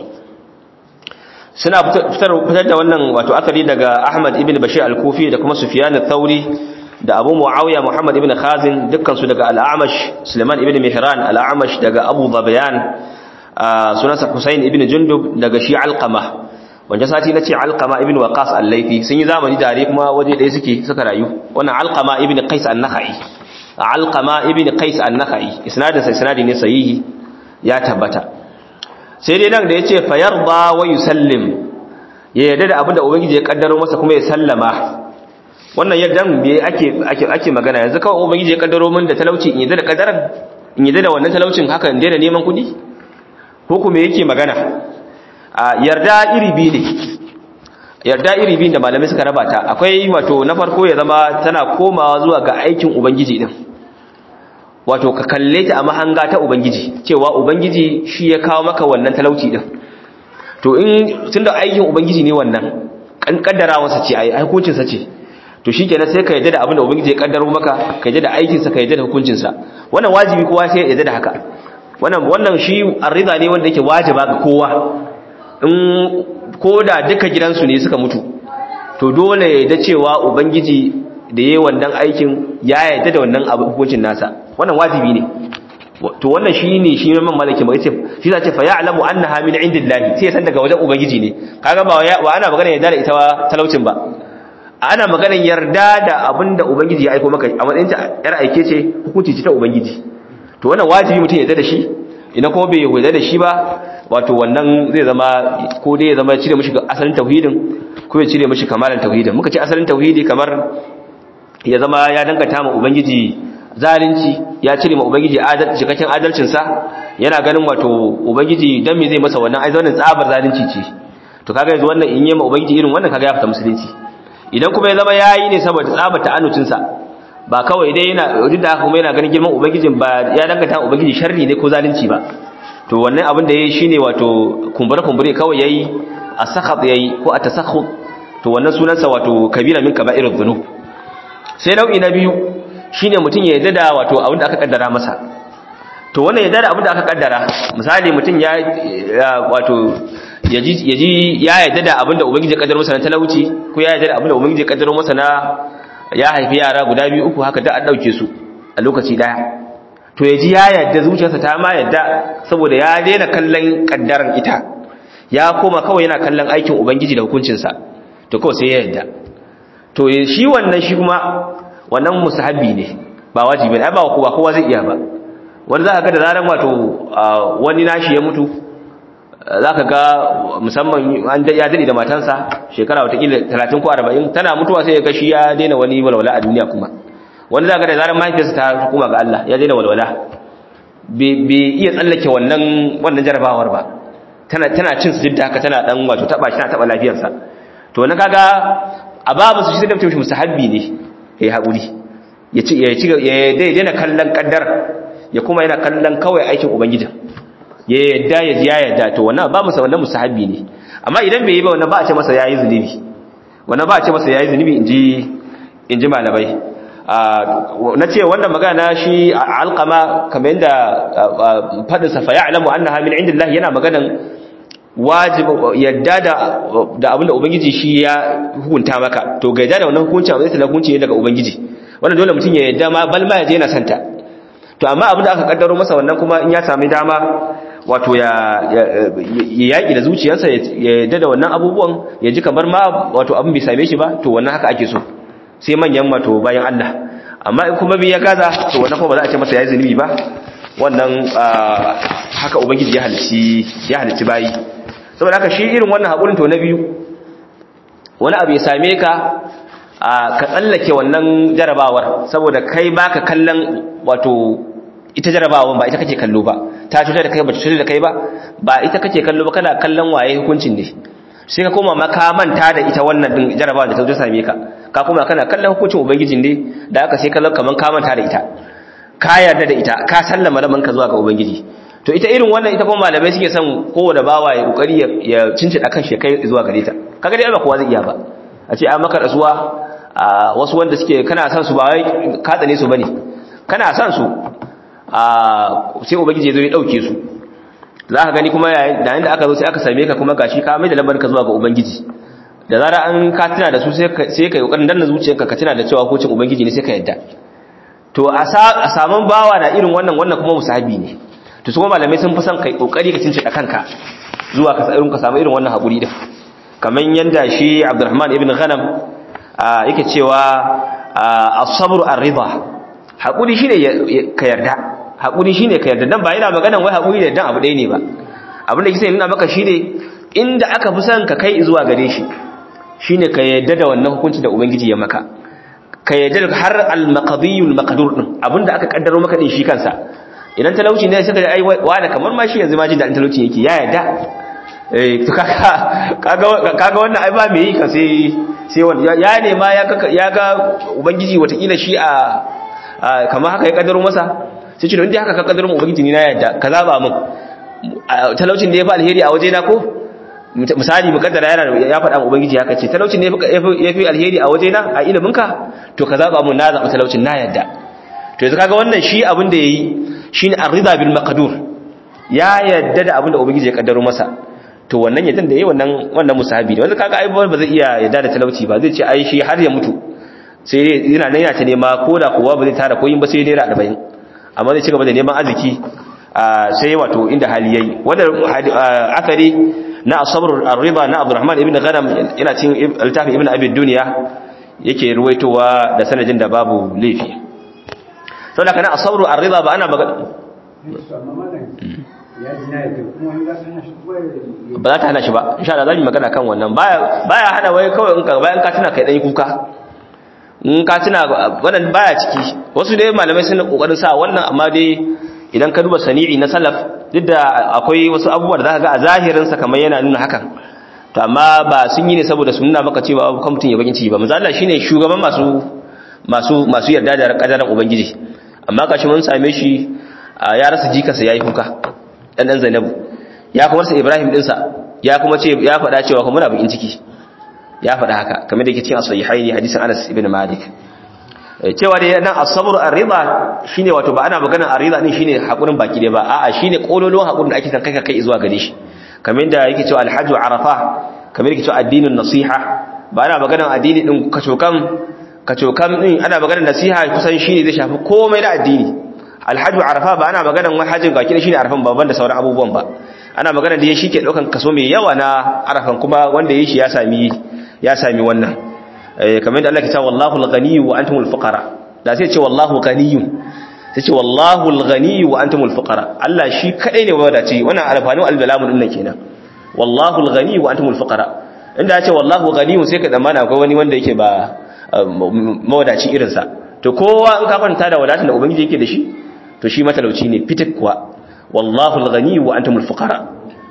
suna fitar fitar da wannan wato akari daga ahmad ibn bashir al-kufi da kuma sufyan al-thawri da abu muawiya muhammad ibn khazin dukkan su daga al-amash suleiman ibn mihran al-amash daga abu dhabiyan sunansa husayn ibn jundub daga shi alqama wanda sati nace alqama ibn waqas al-laythi sun yi zamani tare kuma waje ɗaya suke suka rayu wannan alqama ibn qais an-nakhai alqama ibn qais an-nakhai isnadin sa isnadi ne sahihi ya tabbata sai dai nan da yace fayarda wa yusallim ya yarda da abinda ubangiji ya kaddaro masa kuma ya sallama wannan yaddan me ake ake ake magana yanzu kawai ubangiji ya kaddaro min da talauci in yadda da kaddaran in yadda da wannan talaucin haka in daina neman kuɗi ko kuma yake magana a yarda iri biyu ne yarda iri biyu da malamai suka raba ta akwai wato na farko ya zama tana komawa zuwa ga aikin ubangiji din wato ka kalle ta a mahanga ta ubangiji cewa ubangiji shi ya kawo maka wannan talauci din to in tunda aikin ubangiji ne wannan kan kaddara wasa ce ai hukuncin sa ce to shikenan sai ka yadda da abin da ubangiji ya kaddaro maka ka yadda da aikin sa ka yadda da hukuncin sa wannan wajibi kowa sai ya yadda da haka wannan wannan shi arrida ne wanda yake wajiba ga kowa in koda duka gidansu ne suka mutu to dole ya yadda cewa ubangiji da yayi wannan aikin ya yadda da wannan abu hukuncin nasa wannan wajibi ne to wannan shine shi man malaki mai ce shi zace fa ya'lamu annaha min indillahi sai san daga wajen ubangiji ne kaga ba wa ana magana yarda da ita talaucin ba ana maganar yarda da abinda ubangiji ya aika maka a matsayin ta yar aike ce hukunci ce ta ubangiji to wannan wajibi mutum yarda da shi ina kuma bai yarda da shi ba wato wannan zai zama ko dai ya zama cire mishi asalin tauhidin ko ya cire mishi kamalan tauhidin muka ce asalin tauhidi kamar ya zama ya dangata ma ubangiji zalunci ya cire ma ubangiji cikakken adalcinsa yana ganin wato ubangiji dan me zai masa wannan ai wannan tsabar zalunci ce to kaga yanzu wannan in yi ma ubangiji irin wannan kaga ya fita musulunci idan kuma ya zama yayi ne saboda tsabar ta'annucinsa ba kawai dai yana duk da haka kuma yana ganin girman ubangijin ba ya dangata ubangiji sharri ne ko zalunci ba to wannan abin da yayi shine wato kumbure kumbure kawai yayi asakhat yayi ko atasakhut to wannan sunansa wato kabira min kaba'irudh dhunub sai nau'i na biyu shine mutum ya yarda da wato abin da aka kaddara masa to wannan yarda da abin da aka kaddara misali mutum ya wato yaji yaji ya yarda da abin da ubangiji ya kaddara masa na talauci ko ya yarda da abin da ubangiji ya kaddara masa na ya haifi yara guda biyu uku haka da an dauke su a lokaci daya to yaji ya yarda zuciyarsa ta ma yarda saboda ya daina kallon kaddaran ita ya koma kawai yana kallon aikin ubangiji da hukuncinsa to kawai sai ya yarda to shi wannan shi kuma wannan musahabi ne ba wajibi ne ba kowa kowa zai iya ba wanda za ka ga da zaran wato wani nashi ya mutu za ka ga musamman an ya daɗe da matansa shekara watakila 30 ko 40 tana mutuwa sai ya ga shi ya daina wani walwala a duniya kuma wanda za ka da zaran mahaifiyarsa ta hukuma ga Allah ya daina walwala bai iya tsallake wannan wannan jarabawar ba tana tana cin su haka tana dan wato taba shi tana taba lafiyarsa to na kaga a babu su shi da mutum mustahabbi ne yayi hakuri ya ci ya ci ya daina kallon kaddar ya kuma yana kallon kawai aikin ubangiji ya yadda ya ji ya yadda to wannan ba masa wannan mustahabbi ne amma idan bai yi ba wannan ba a ce masa yayi zunubi wannan ba a ce masa yayi zunubi inji inji malamai na ce wannan magana shi alqama kamar yadda fadin sa fa ya'lamu annaha min indillah yana maganan wajibi yadda da da abinda ubangiji shi ya hukunta maka to ga yadda da wannan hukunci abin da hukunci ne daga ubangiji wannan dole mutum ya yadda ma bal ma yaje yana santa to amma abinda aka kaddaro masa wannan kuma in ya sami dama wato ya yaki da zuciyarsa ya yadda da wannan abubuwan ya ji kamar ma wato abin bai same shi ba to wannan haka ake so sai manyan wato bayan Allah amma in kuma bai ya gaza to wannan kuma ba za a ce masa yayi zunubi ba wannan haka ubangiji ya halici ya halici bayi saboda haka shi irin wannan haƙurin to na biyu wani abu ya same ka ka tsallake wannan jarabawar saboda kai baka kallon wato ita jarabawar ba ita kake kallo ba ta cutar da kai ba cutar da kai ba ba ita kake kallo ba kana kallon waye hukuncin ne sai ka koma maka manta da ita wannan din jarabawar da ta zo same ka ka koma kana kallon hukuncin ubangijin ne da aka sai kallon kaman ka manta da ita ka yarda da ita ka sallama laman ka zuwa ga ubangiji to ita irin wannan ita kuma malamai suke son kowane bawa ya kokari ya cincida kan shi kai zuwa gare ta kaga dai ba kowa zai iya ba a ce a maka rasuwa a wasu wanda suke kana san su ba wai ka tsane su bane kana san su a sai ubangiji zo ya dauke su za ka gani kuma yayin da aka zo sai aka same ka kuma gashi ka mai da lambar ka zuwa ga ubangiji da zara an ka tuna da su sai ka sai ka kokarin danna zuciyarka ka tuna da cewa hukuncin ubangiji ne sai ka yadda to a saman bawa da irin wannan wannan kuma musahabi ne to su kuma malamai sun fi son kai kokari ka cince kanka zuwa ka irin ka samu irin wannan hakuri din kaman yanda shi Abdurrahman ibn Ghanam yake cewa as-sabr ar-ridha hakuri shine ka yarda hakuri shine ka yarda dan ba yana maganan wai hakuri da dan abu ɗaya ne ba abin da kike nuna maka shine inda aka fi son ka kai zuwa gare shi shine ka yarda da wannan hukunci da ubangiji ya maka ka yarda da har al-maqdiyul maqdur din abinda aka kaddaro maka din shi kansa idan talauci ne sai ka ai wani kamar ma shi yanzu ma jin daɗin talauci yake ya yarda eh to kaga kaga kaga wannan ai ba me yi ka sai sai wanda ya nema ya ga ya ga ubangiji watakila shi a kamar haka ya kaddaro masa sai ce don dai haka ka kaddaro mu ubangiji ni na yarda ka zaba min talaucin da ya fi alheri a waje na ko misali mukaddara yana ya faɗa mu ubangiji haka ce talaucin ne ya fi alheri a waje na a ilimin ka to ka zaba mun na zaba talaucin na yarda to yanzu kaga wannan shi abin da yayi shine ar-ridha bil maqdur ya yarda da abin da ubangiji ya kaddaro masa to wannan yaddan da yayi wannan wannan musahabi ne wanda kaga ai ba zai iya yarda da talauci ba zai ce ai shi har ya mutu sai yana nan yana ta nema koda kuwa ba zai tara koyin ba sai naira 40 amma zai ci gaba da neman arziki sai wato inda hali yayi wanda akari na asabr ar-ridha na Abdurrahman ibn Ghanam yana cikin littafin Ibn Abi Dunya yake ruwaitowa da sanadin da babu laifi saboda kana asabr ar-ridha ba ana magana ba za ta hana shi ba insha Allah za mu magana kan wannan baya baya hana wai kawai in ka bayan ka tuna kai dan kuka in ka tuna wannan baya ciki wasu dai malamai sun kokarin sa wannan amma dai idan ka duba sani'i na salaf duk da akwai wasu abubuwa da zaka ga a zahirin sa kamar yana nuna hakan to amma ba sun yi ne saboda su nuna maka cewa kan mutun ya bakin ciki ba manzo Allah shine shugaban masu masu masu yarda da kadaran ubangiji amma kashi mun same shi ya rasa jikarsa yayi kuka dan dan Zainabu ya kuma rasa Ibrahim dinsa ya kuma ce ya faɗa cewa kuma muna bakin ciki ya faɗa haka kamar da yake cikin sahihaini hadisin Anas ibn Malik cewa da nan as-sabr ar-ridha shine wato ba ana maganar ar-ridha din shine hakurin baki dai ba a'a shine kololon hakurin da ake san kai kai zuwa gare shi kamar da yake cewa al-hajj arafa kamar yake cewa addinin nasiha ba ana maganar addini din kacokan kacokan din ana maganar nasiha kusan shine zai shafi komai na addini al-hajj arafa ba ana maganar wai hajjin baki da shine arafan babban da sauran abubuwan ba ana maganar da shi ke daukan kaso mai yawa na arafan kuma wanda yayi shi ya sami ya sami wannan kamar da Allah ke cewa wallahu al-ghani wa antumul fuqara da sai ce wallahu ghaniyyun sai ce wallahu al-ghani wa antumul fuqara Allah shi kadai ne wadace wannan alfanu al-balamun din kenan wallahu al-ghani wa antumul fuqara inda ya ce wallahu ghaniyyun sai ka zamana akwai wani wanda yake ba mawadaci irin sa to kowa in ka kwanta da wadatar da ubangiji yake da shi to shi matalauci ne fitik kuwa wallahu al-ghani wa antumul fuqara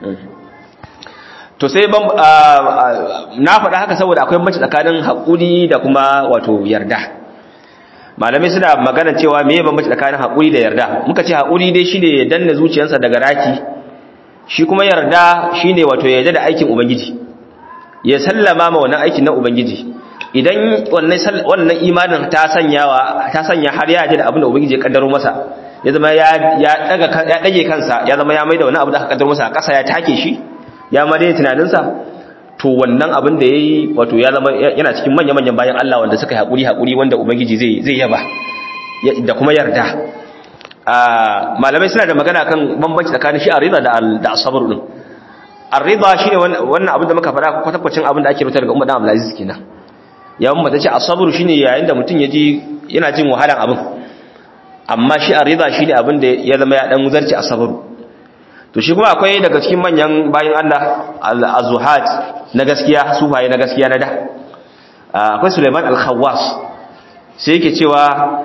to sai na faɗa haka saboda akwai mace tsakanin haƙuri da kuma wato yarda malamai suna magana cewa me bambanci tsakanin haƙuri da yarda muka ce haƙuri dai shine ya danna zuciyarsa daga raki shi kuma yarda shine wato yarda da aikin ubangiji ya sallama ma wannan aikin na ubangiji idan wannan wannan imanin ta sanyawa ta sanya har ya ji da abin da ubangiji ya kaddaro masa ya zama ya ya daga ya dage kansa ya zama ya maida wannan abu da aka kaddaro masa a ƙasa ya take shi ya ma dai tunaninsa to wannan abin da ya yi wato ya zama yana cikin manya-manyan bayan Allah wanda suka haƙuri haƙuri wanda Ubangiji zai yaba da kuma yarda malamai suna da magana kan bambanci tsakanin shi arriba da asabar din arriba shi ne wannan abin da muka faɗa kwatakwacin abin da ake rubuta daga umar dan abdulaziz kenan ya mun mata ce asabar shi ne yayin da mutum ya ji yana jin wahalan abin amma shi arriba shi ne abin da ya zama ya dan zarce asabaru to shi kuma akwai daga cikin manyan bayan Allah az-zuhat na gaskiya sufaye na gaskiya na da akwai Sulaiman al-Khawwas sai yake cewa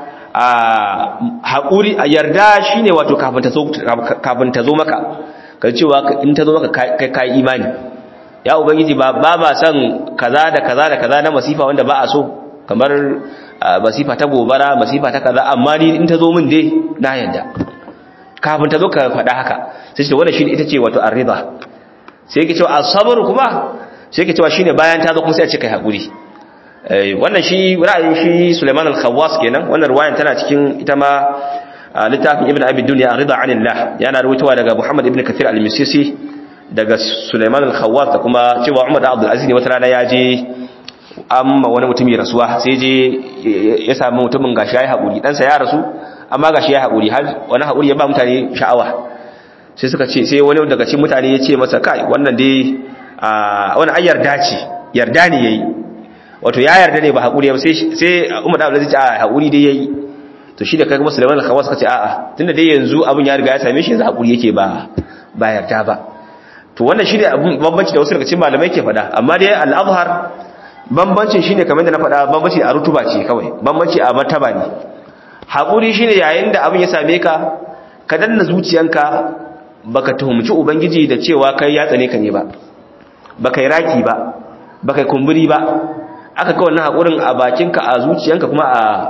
haƙuri a yarda shine wato kafin ta zo kafin ta zo maka kai cewa in ta zo maka kai kai imani ya ubangiji ba ba ba san kaza da kaza da kaza na masifa wanda ba a so kamar masifa ta gobara masifa ta kaza amma ni in ta zo min dai na yarda kafin ta zo ka faɗa haka sai ce wannan shine ita ce wato ar-ridha sai yake cewa as-sabr kuma sai yake cewa shine bayan ta zo kuma sai a ce kai hakuri wannan shi ra'ayin shi Sulaiman al-Khawwas kenan wannan riwayan tana cikin ita ma littafin Ibn Abi Dunya ar-ridha 'anillah yana ruwaitowa daga Muhammad ibn Kathir al-Misisi daga Sulaiman al-Khawwas da kuma cewa Umar da Abdul Aziz ne wata rana ya je amma wani mutumi rasuwa sai je ya samu mutumin gashi yayi hakuri dan sa ya rasu amma gashi yayi hakuri har wani hakuri ya ba mutane sha'awa sai suka ce sai wani daga cikin mutane ya ce masa kai wannan dai wani ai yarda ce yarda ne yayi wato ya yarda ne ba hakuri ba sai sai Umar da Abdul Aziz a hakuri dai yayi to shi da kai kuma Sulaiman al-Khawas suka ce a'a tunda dai yanzu abun ya riga ya same shi yanzu hakuri yake ba ba yarda ba to wannan shine abun bambanci da wasu daga cikin malamai ke faɗa amma dai al-azhar bambancin shine kamar da na faɗa bambanci a rutuba ce kawai bambanci a martaba ne hakuri shine yayin da abun ya same ka ka danna zuciyanka baka tuhumci ubangiji da cewa kai ya tsane ka ne ba baka yi raki ba baka kumburi ba aka ka wannan haƙurin a bakinka a zuciyanka kuma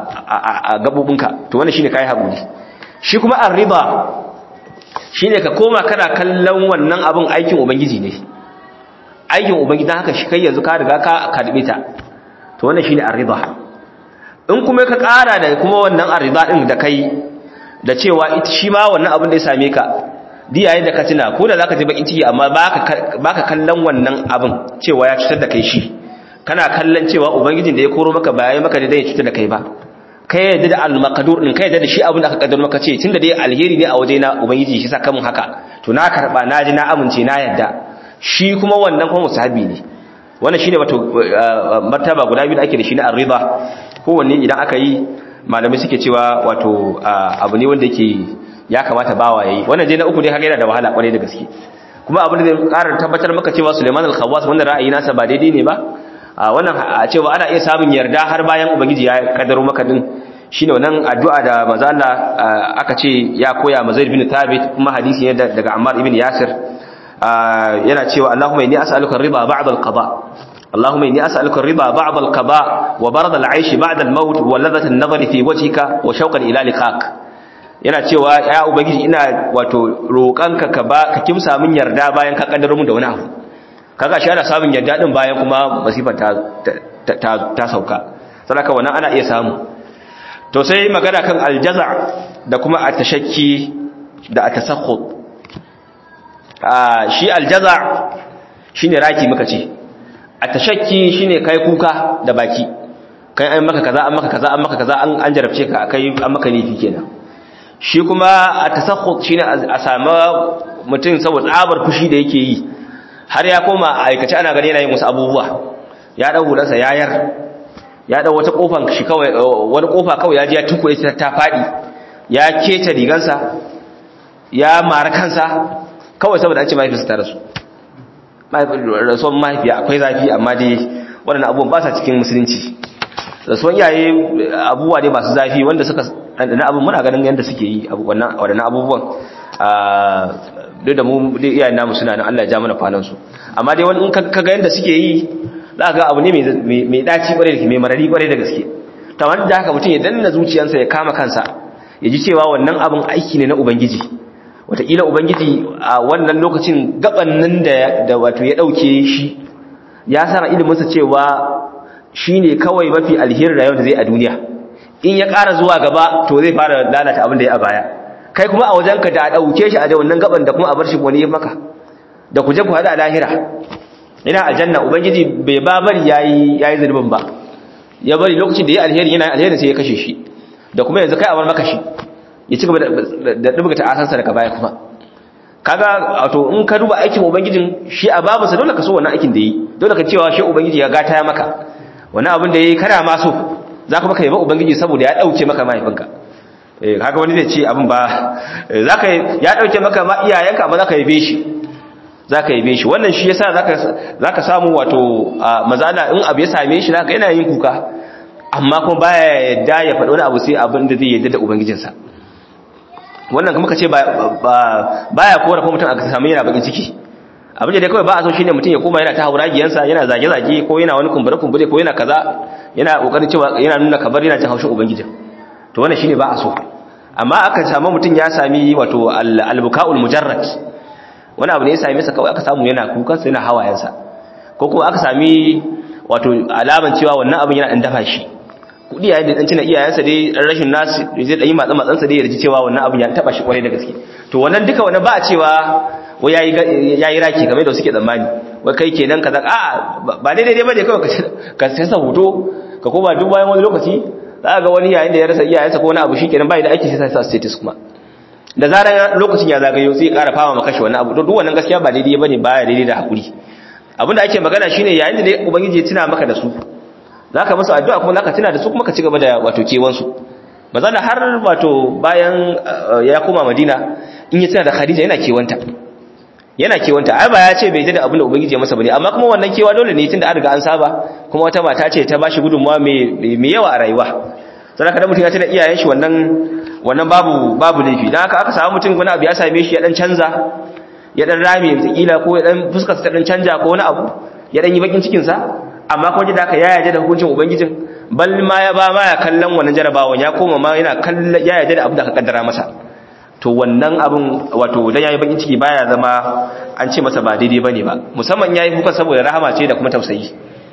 a gabobinka to wannan shine kai haƙuri shi kuma arriba shine ka koma kana kallon wannan abin aikin ubangiji ne aikin ubangiji haka shi kai yanzu ka riga ka karbe ta to wannan shine arriba in kuma ka ƙara da kuma wannan arriba din da kai da cewa ita shi ma wannan abin da ya same ka di yayin da ka tuna ko da zaka ji bakin ciki amma baka baka kallon wannan abin cewa ya cutar da kai shi kana kallon cewa ubangijin da ya koro maka ba yayi maka da zai cutar da kai ba kai yadda da al-maqdur din kai yadda da shi abin da aka kaddara maka ce tunda dai alheri ne a waje na ubangiji shi saka mun haka to na karba na ji na amince na yadda shi kuma wannan kuma musahabi ne wannan shine wato martaba guda biyu da ake da shi na ar-ridha kowanne idan aka yi malamai suke cewa wato abu ne wanda yake ya kamata bawa yayi wannan je na uku ne kaga yana da wahala kwarai da gaske kuma abin da zai ƙara tabbatar maka cewa Sulaiman al-Khawwas wannan ra'ayi nasa ba daidai ne ba a wannan a cewa ana iya samun yarda har bayan ubangiji ya kaddaro maka din shine wannan addu'a da manzo Allah aka ce ya koya ma Zaid bin Thabit kuma hadisi ne daga Ammar ibn Yasir yana cewa Allahumma inni as'aluka ar-ridha ba'da al-qada اللهم إني أسألك الرضا بعد القضاء وبرد العيش بعد الموت ولذة النظر في وجهك وشوقا إلى لقاك yana cewa ya ubangiji ina wato roƙanka ka ba ka kimsa min yarda bayan ka kaddaro mun da wani abu kaga shi ana samun yarda din bayan kuma masifar ta ta ta sauka saboda wannan ana iya samu to sai magana kan aljaza da kuma atashakki da atasakhut ah shi aljaza shine raki muka ce atashakki shine kai kuka da baki kai an maka kaza an maka kaza an maka kaza an an jarabce ka kai an maka laifi kenan shi kuma a tasakhut shine a samu mutum saboda tsabar fushi da yake yi har ya koma aikace ana gani yana yin wasu abubuwa ya dau hulansa yayar ya dau wata kofan shi kawai wani kofa kawai ya ji ya tukuye ta ta fadi ya kece rigansa ya mara kansa kawai saboda an ce mahaifinsa ta rasu rasuwan mahaifiya akwai zafi amma dai waɗannan abubuwan ba sa cikin musulunci rasuwan iyaye abubuwa ne masu zafi wanda suka ɗanɗana abin muna ganin yadda suke yi waɗannan abubuwan duk da mu dai iyayen namu suna nan Allah ya ja mana kwanansu amma dai wani in ka ga yadda suke yi za ga abu ne mai ɗaci ƙwarai da mai marari ƙwarai da gaske ta wani da haka mutum ya danna zuciyarsa ya kama kansa ya ji cewa wannan abin aiki ne na ubangiji wataƙila ubangiji a wannan lokacin gaban nan da wato ya ɗauke shi ya sa iliminsa cewa shi ne kawai mafi alherin rayuwar da zai a duniya in ya ƙara zuwa gaba to zai fara lalata abin da ya a baya kai kuma a wajenka da a ɗauke shi a da wannan gaban da kuma a bar shi wani maka da ku je ku haɗa lahira ina aljanna ubangiji bai ba bari yayi yayi zulubin ba ya bari lokacin da ya alheri yana alherin sai ya kashe shi da kuma yanzu kai a bar maka shi ya ci gaba da dubga ta asansa daga baya kuma kaga wato in ka duba aikin ubangijin shi a babu sa dole ka so wannan aikin da yi dole ka cewa shi ubangiji ya gata ya maka wannan abin da yayi kana ma so za ka maka yaba ubangiji saboda ya dauke maka mahaifinka eh kaga wani zai ce abin ba zaka ya dauke maka ma iyayenka ba zaka yabe shi zaka yabe shi wannan shi yasa zaka zaka samu wato mazala in abu ya same shi zaka yana yin kuka amma kuma baya yadda ya faɗi wani abu sai abin da zai yadda da ubangijinsa wannan kuma kace ba baya kora ko mutum aka samu yana bakin ciki abin da dai kawai ba a so shine mutum ya koma yana ta hauragiyansa yana zage-zage ko yana wani kumbure-kumbure ko yana kaza yana kokarin cewa yana nuna kabar yana jin haushin ubangijin to wannan shine ba a so amma aka samu mutum ya sami wato al-buka'ul mujarrad wani abu ne ya same sa kawai aka samu yana kukan sa yana hawayensa ko kuma aka sami wato alaman cewa wannan abin yana dan dafa shi kudi yayin da dan cina iyayensa dai rashin nasu zai dan yi matsa matsansa dai ya ji cewa wannan abin ya taba shi kwarai da gaske to wannan duka wannan ba a cewa wai yayi yayi raki kamar da suke tsammani wai kai kenan kaza a ba daidai dai bane kawai ka sai sa hoto ka koma duk bayan wani lokaci za ga wani yayin da ya rasa iyayensa ko wani abu shikenan bai da aiki sai sa status kuma da zarar lokacin ya zagayo sai ya ƙara fama maka shi wannan abu duk wannan gaskiya ba daidai bane baya daidai da hakuri abinda ake magana shine yayin da ubangiji ya tuna maka da su zaka musu addu'a kuma zaka tuna da su kuma ka ci gaba da wato kewan su mazala har wato bayan ya koma Madina in ya tuna da Khadija yana kewanta yana kewanta ai ba ya ce bai da abinda ubangiji ya masa bane amma kuma wannan kewa dole ne tunda an riga an saba kuma wata mata ce ta bashi gudunmawa mai mai yawa a rayuwa sai ka da mutum ya tuna iyayen shi wannan wannan babu babu laifi dan haka aka samu mutum wani abu ya same shi ya dan canza ya dan rame kila ko ya dan fuskar ta dan canja ko wani abu ya dan yi bakin cikin sa amma kuma da haka ya yarda da hukuncin ubangijin bal ma ya ba ma ya kallon wannan jarabawan ya koma ma yana kallon ya yarda da abu da aka kaddara masa to wannan abin wato dan yayi bakin ciki baya zama an ce masa ba daidai bane ba musamman yayi kuka saboda rahama ce da kuma tausayi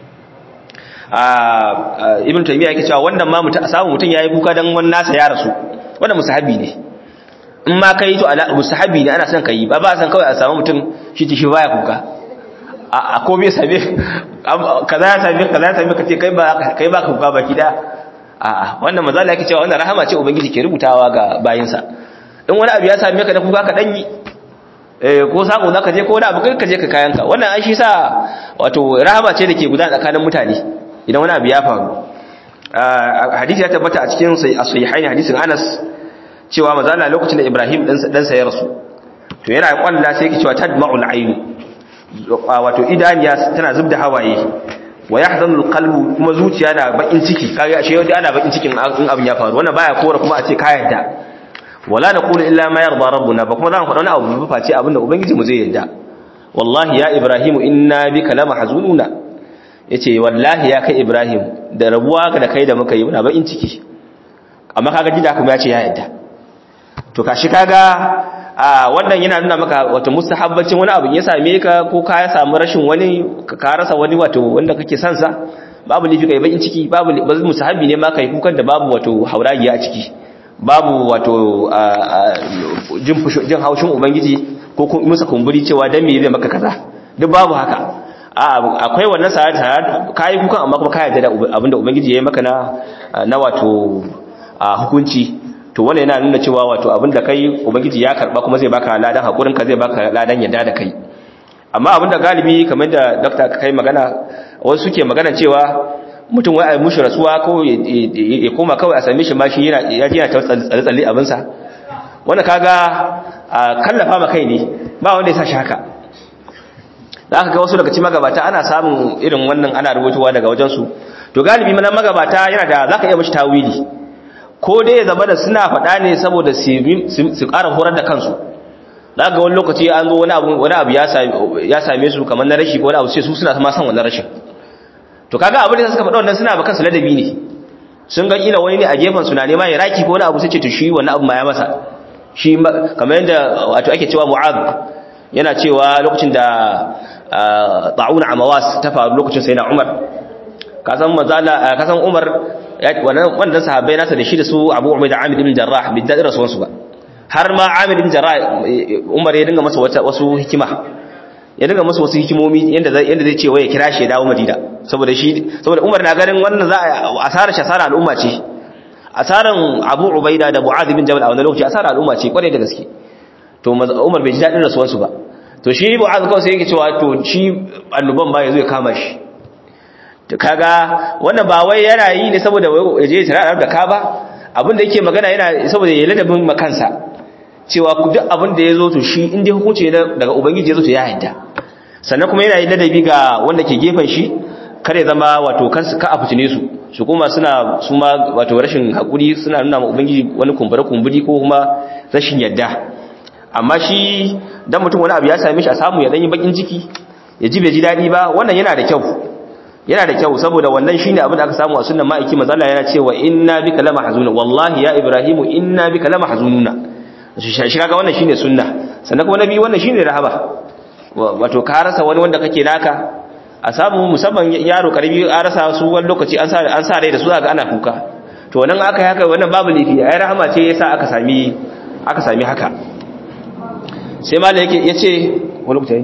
a ibn taymiya yake cewa wannan ma mutum a samu mutum yayi kuka dan wannan nasa ya rasu wannan musahabi ne in ma kai to ala musahabi ne ana son kai ba ba san kawai a samu mutum shi ci shi baya kuka a komai sabe kaza ya sabe kaza ya sabe kace kai ba kai ba kuka baki da a a wannan mazala yake cewa wannan rahama ce ubangiji ke rubutawa ga bayinsa in wani abu ya same ka da kuka ka danyi eh ko sako zaka je ko wani abu kai ka je ka kayanka wannan an shi sa wato rahama ce dake gudana tsakanin mutane idan wani abu ya faru hadisi ya tabbata a cikin sahihaini hadisin Anas cewa mazala lokacin da Ibrahim dan sa ya rasu to yana kwalla sai yake cewa tadma'ul ayn wato idaniya tana zubda hawaye wa yahzanu alqalbu kuma zuciya na bakin ciki kaga ashe yau ana bakin cikin in abin ya faru wannan baya kora kuma a ce ka yarda wala naqulu illa ma yarda rabbuna ba kuma za mu faɗa wani abu ba face abinda ubangiji mu zai yarda wallahi ya ibrahimu inna bika lamahzununa yace wallahi ya kai ibrahim da rabuwa da kai da muka yi muna bakin ciki amma kaga gida kuma ya ce ya yarda to kashi kaga wannan yana nuna maka wato mustahabbacin wani abu ya same ka ko ka ya samu rashin wani ka rasa wani wato wanda kake son sa babu lifi kai bakin ciki babu mustahabbi ne ma kai kukan da babu wato hauragiya a ciki babu wato jin jin haushin ubangiji ko musa kumburi cewa dan me zai maka kaza duk babu haka akwai wannan sa'ada kai kukan amma kuma ka yarda da abinda ubangiji ya yi maka na na wato hukunci to wannan yana nuna cewa wato abinda kai ubangiji ya karba kuma zai baka ladan hakurin ka zai baka ladan yadda da kai amma abinda galibi kamar da doctor ka kai magana wasu suke magana cewa mutum wai ai mushi rasuwa ko ya koma kawai a same shi ma shi yana ya ji yana ta tsalle tsalle abin sa wannan kaga kallafa ma kai ne ba wanda ya sa shi haka da aka ga wasu daga cikin magabata ana samun irin wannan ana rubutuwa daga wajen su to galibi mana magabata yana da zaka iya mishi tawili ko dai ya zama da suna faɗa ne saboda su ƙara horar da kansu za ga wani lokaci an zo wani abu ya same su kamar na rashi ko wani abu sai su suna ma san wannan rashin to kaga abin da suka faɗa wannan suna ba kansu ladabi ne sun ga ila wani ne a gefen su na nema ya raki ko wani abu sai ce to shi wannan abu ma ya masa shi kamar yadda wato ake cewa mu'ad yana cewa lokacin da ta'un amawas ta faru lokacin sai na umar kasan mazala kasan umar wannan sahabbai nasa da shi da su abu umar da amir ibn jarrah bi daɗin rasuwansu ba har ma amir ibn jarrah umar ya dinga masa wasu hikima ya dinga masa wasu hikimomi yadda zai ce ya kira shi ya dawo madina saboda shi saboda umar na ganin wannan za a asarar shi asarar al'umma ce asaran abu ubaida da mu'adh ibn jabal a wannan lokaci asarar al'umma ce kwarai da gaske to umar bai ji daɗin rasuwansu ba to shi mu'adh kawai sai yake cewa to shi annuban ba ya zo ya kama shi to kaga wannan ba wai yana yi ne saboda ya je tare da ka ba abin da yake magana yana saboda ya ladabin makansa cewa duk abin da ya zo to shi inda hukunci daga ubangiji ya zo to ya yadda sannan kuma yana yi ladabi ga wanda ke gefen shi kare zama wato ka a fitine su su kuma suna su ma wato rashin hakuri suna nuna ma ubangiji wani kumbure kumburi ko kuma rashin yadda amma shi dan mutum wani abu ya same shi a samu ya dan yi bakin ciki ya ji bai ji dadi ba wannan yana da kyau yana da kyau saboda wannan shine abin da aka samu a sunnan ma'aiki manzo Allah yana cewa inna bika lamahzunun wallahi ya ibrahimu inna bika lamahzununa shi kaga wannan shine sunna sannan kuma nabi wannan shine rahaba wato ka rasa wani wanda kake naka a samu musamman yaro karbi a rasa su wani lokaci an sa an sa rai da su ga ana kuka to wannan aka yi haka wannan babu lifi ai rahama ce yasa aka sami aka sami haka sai malai yake yace wani lokaci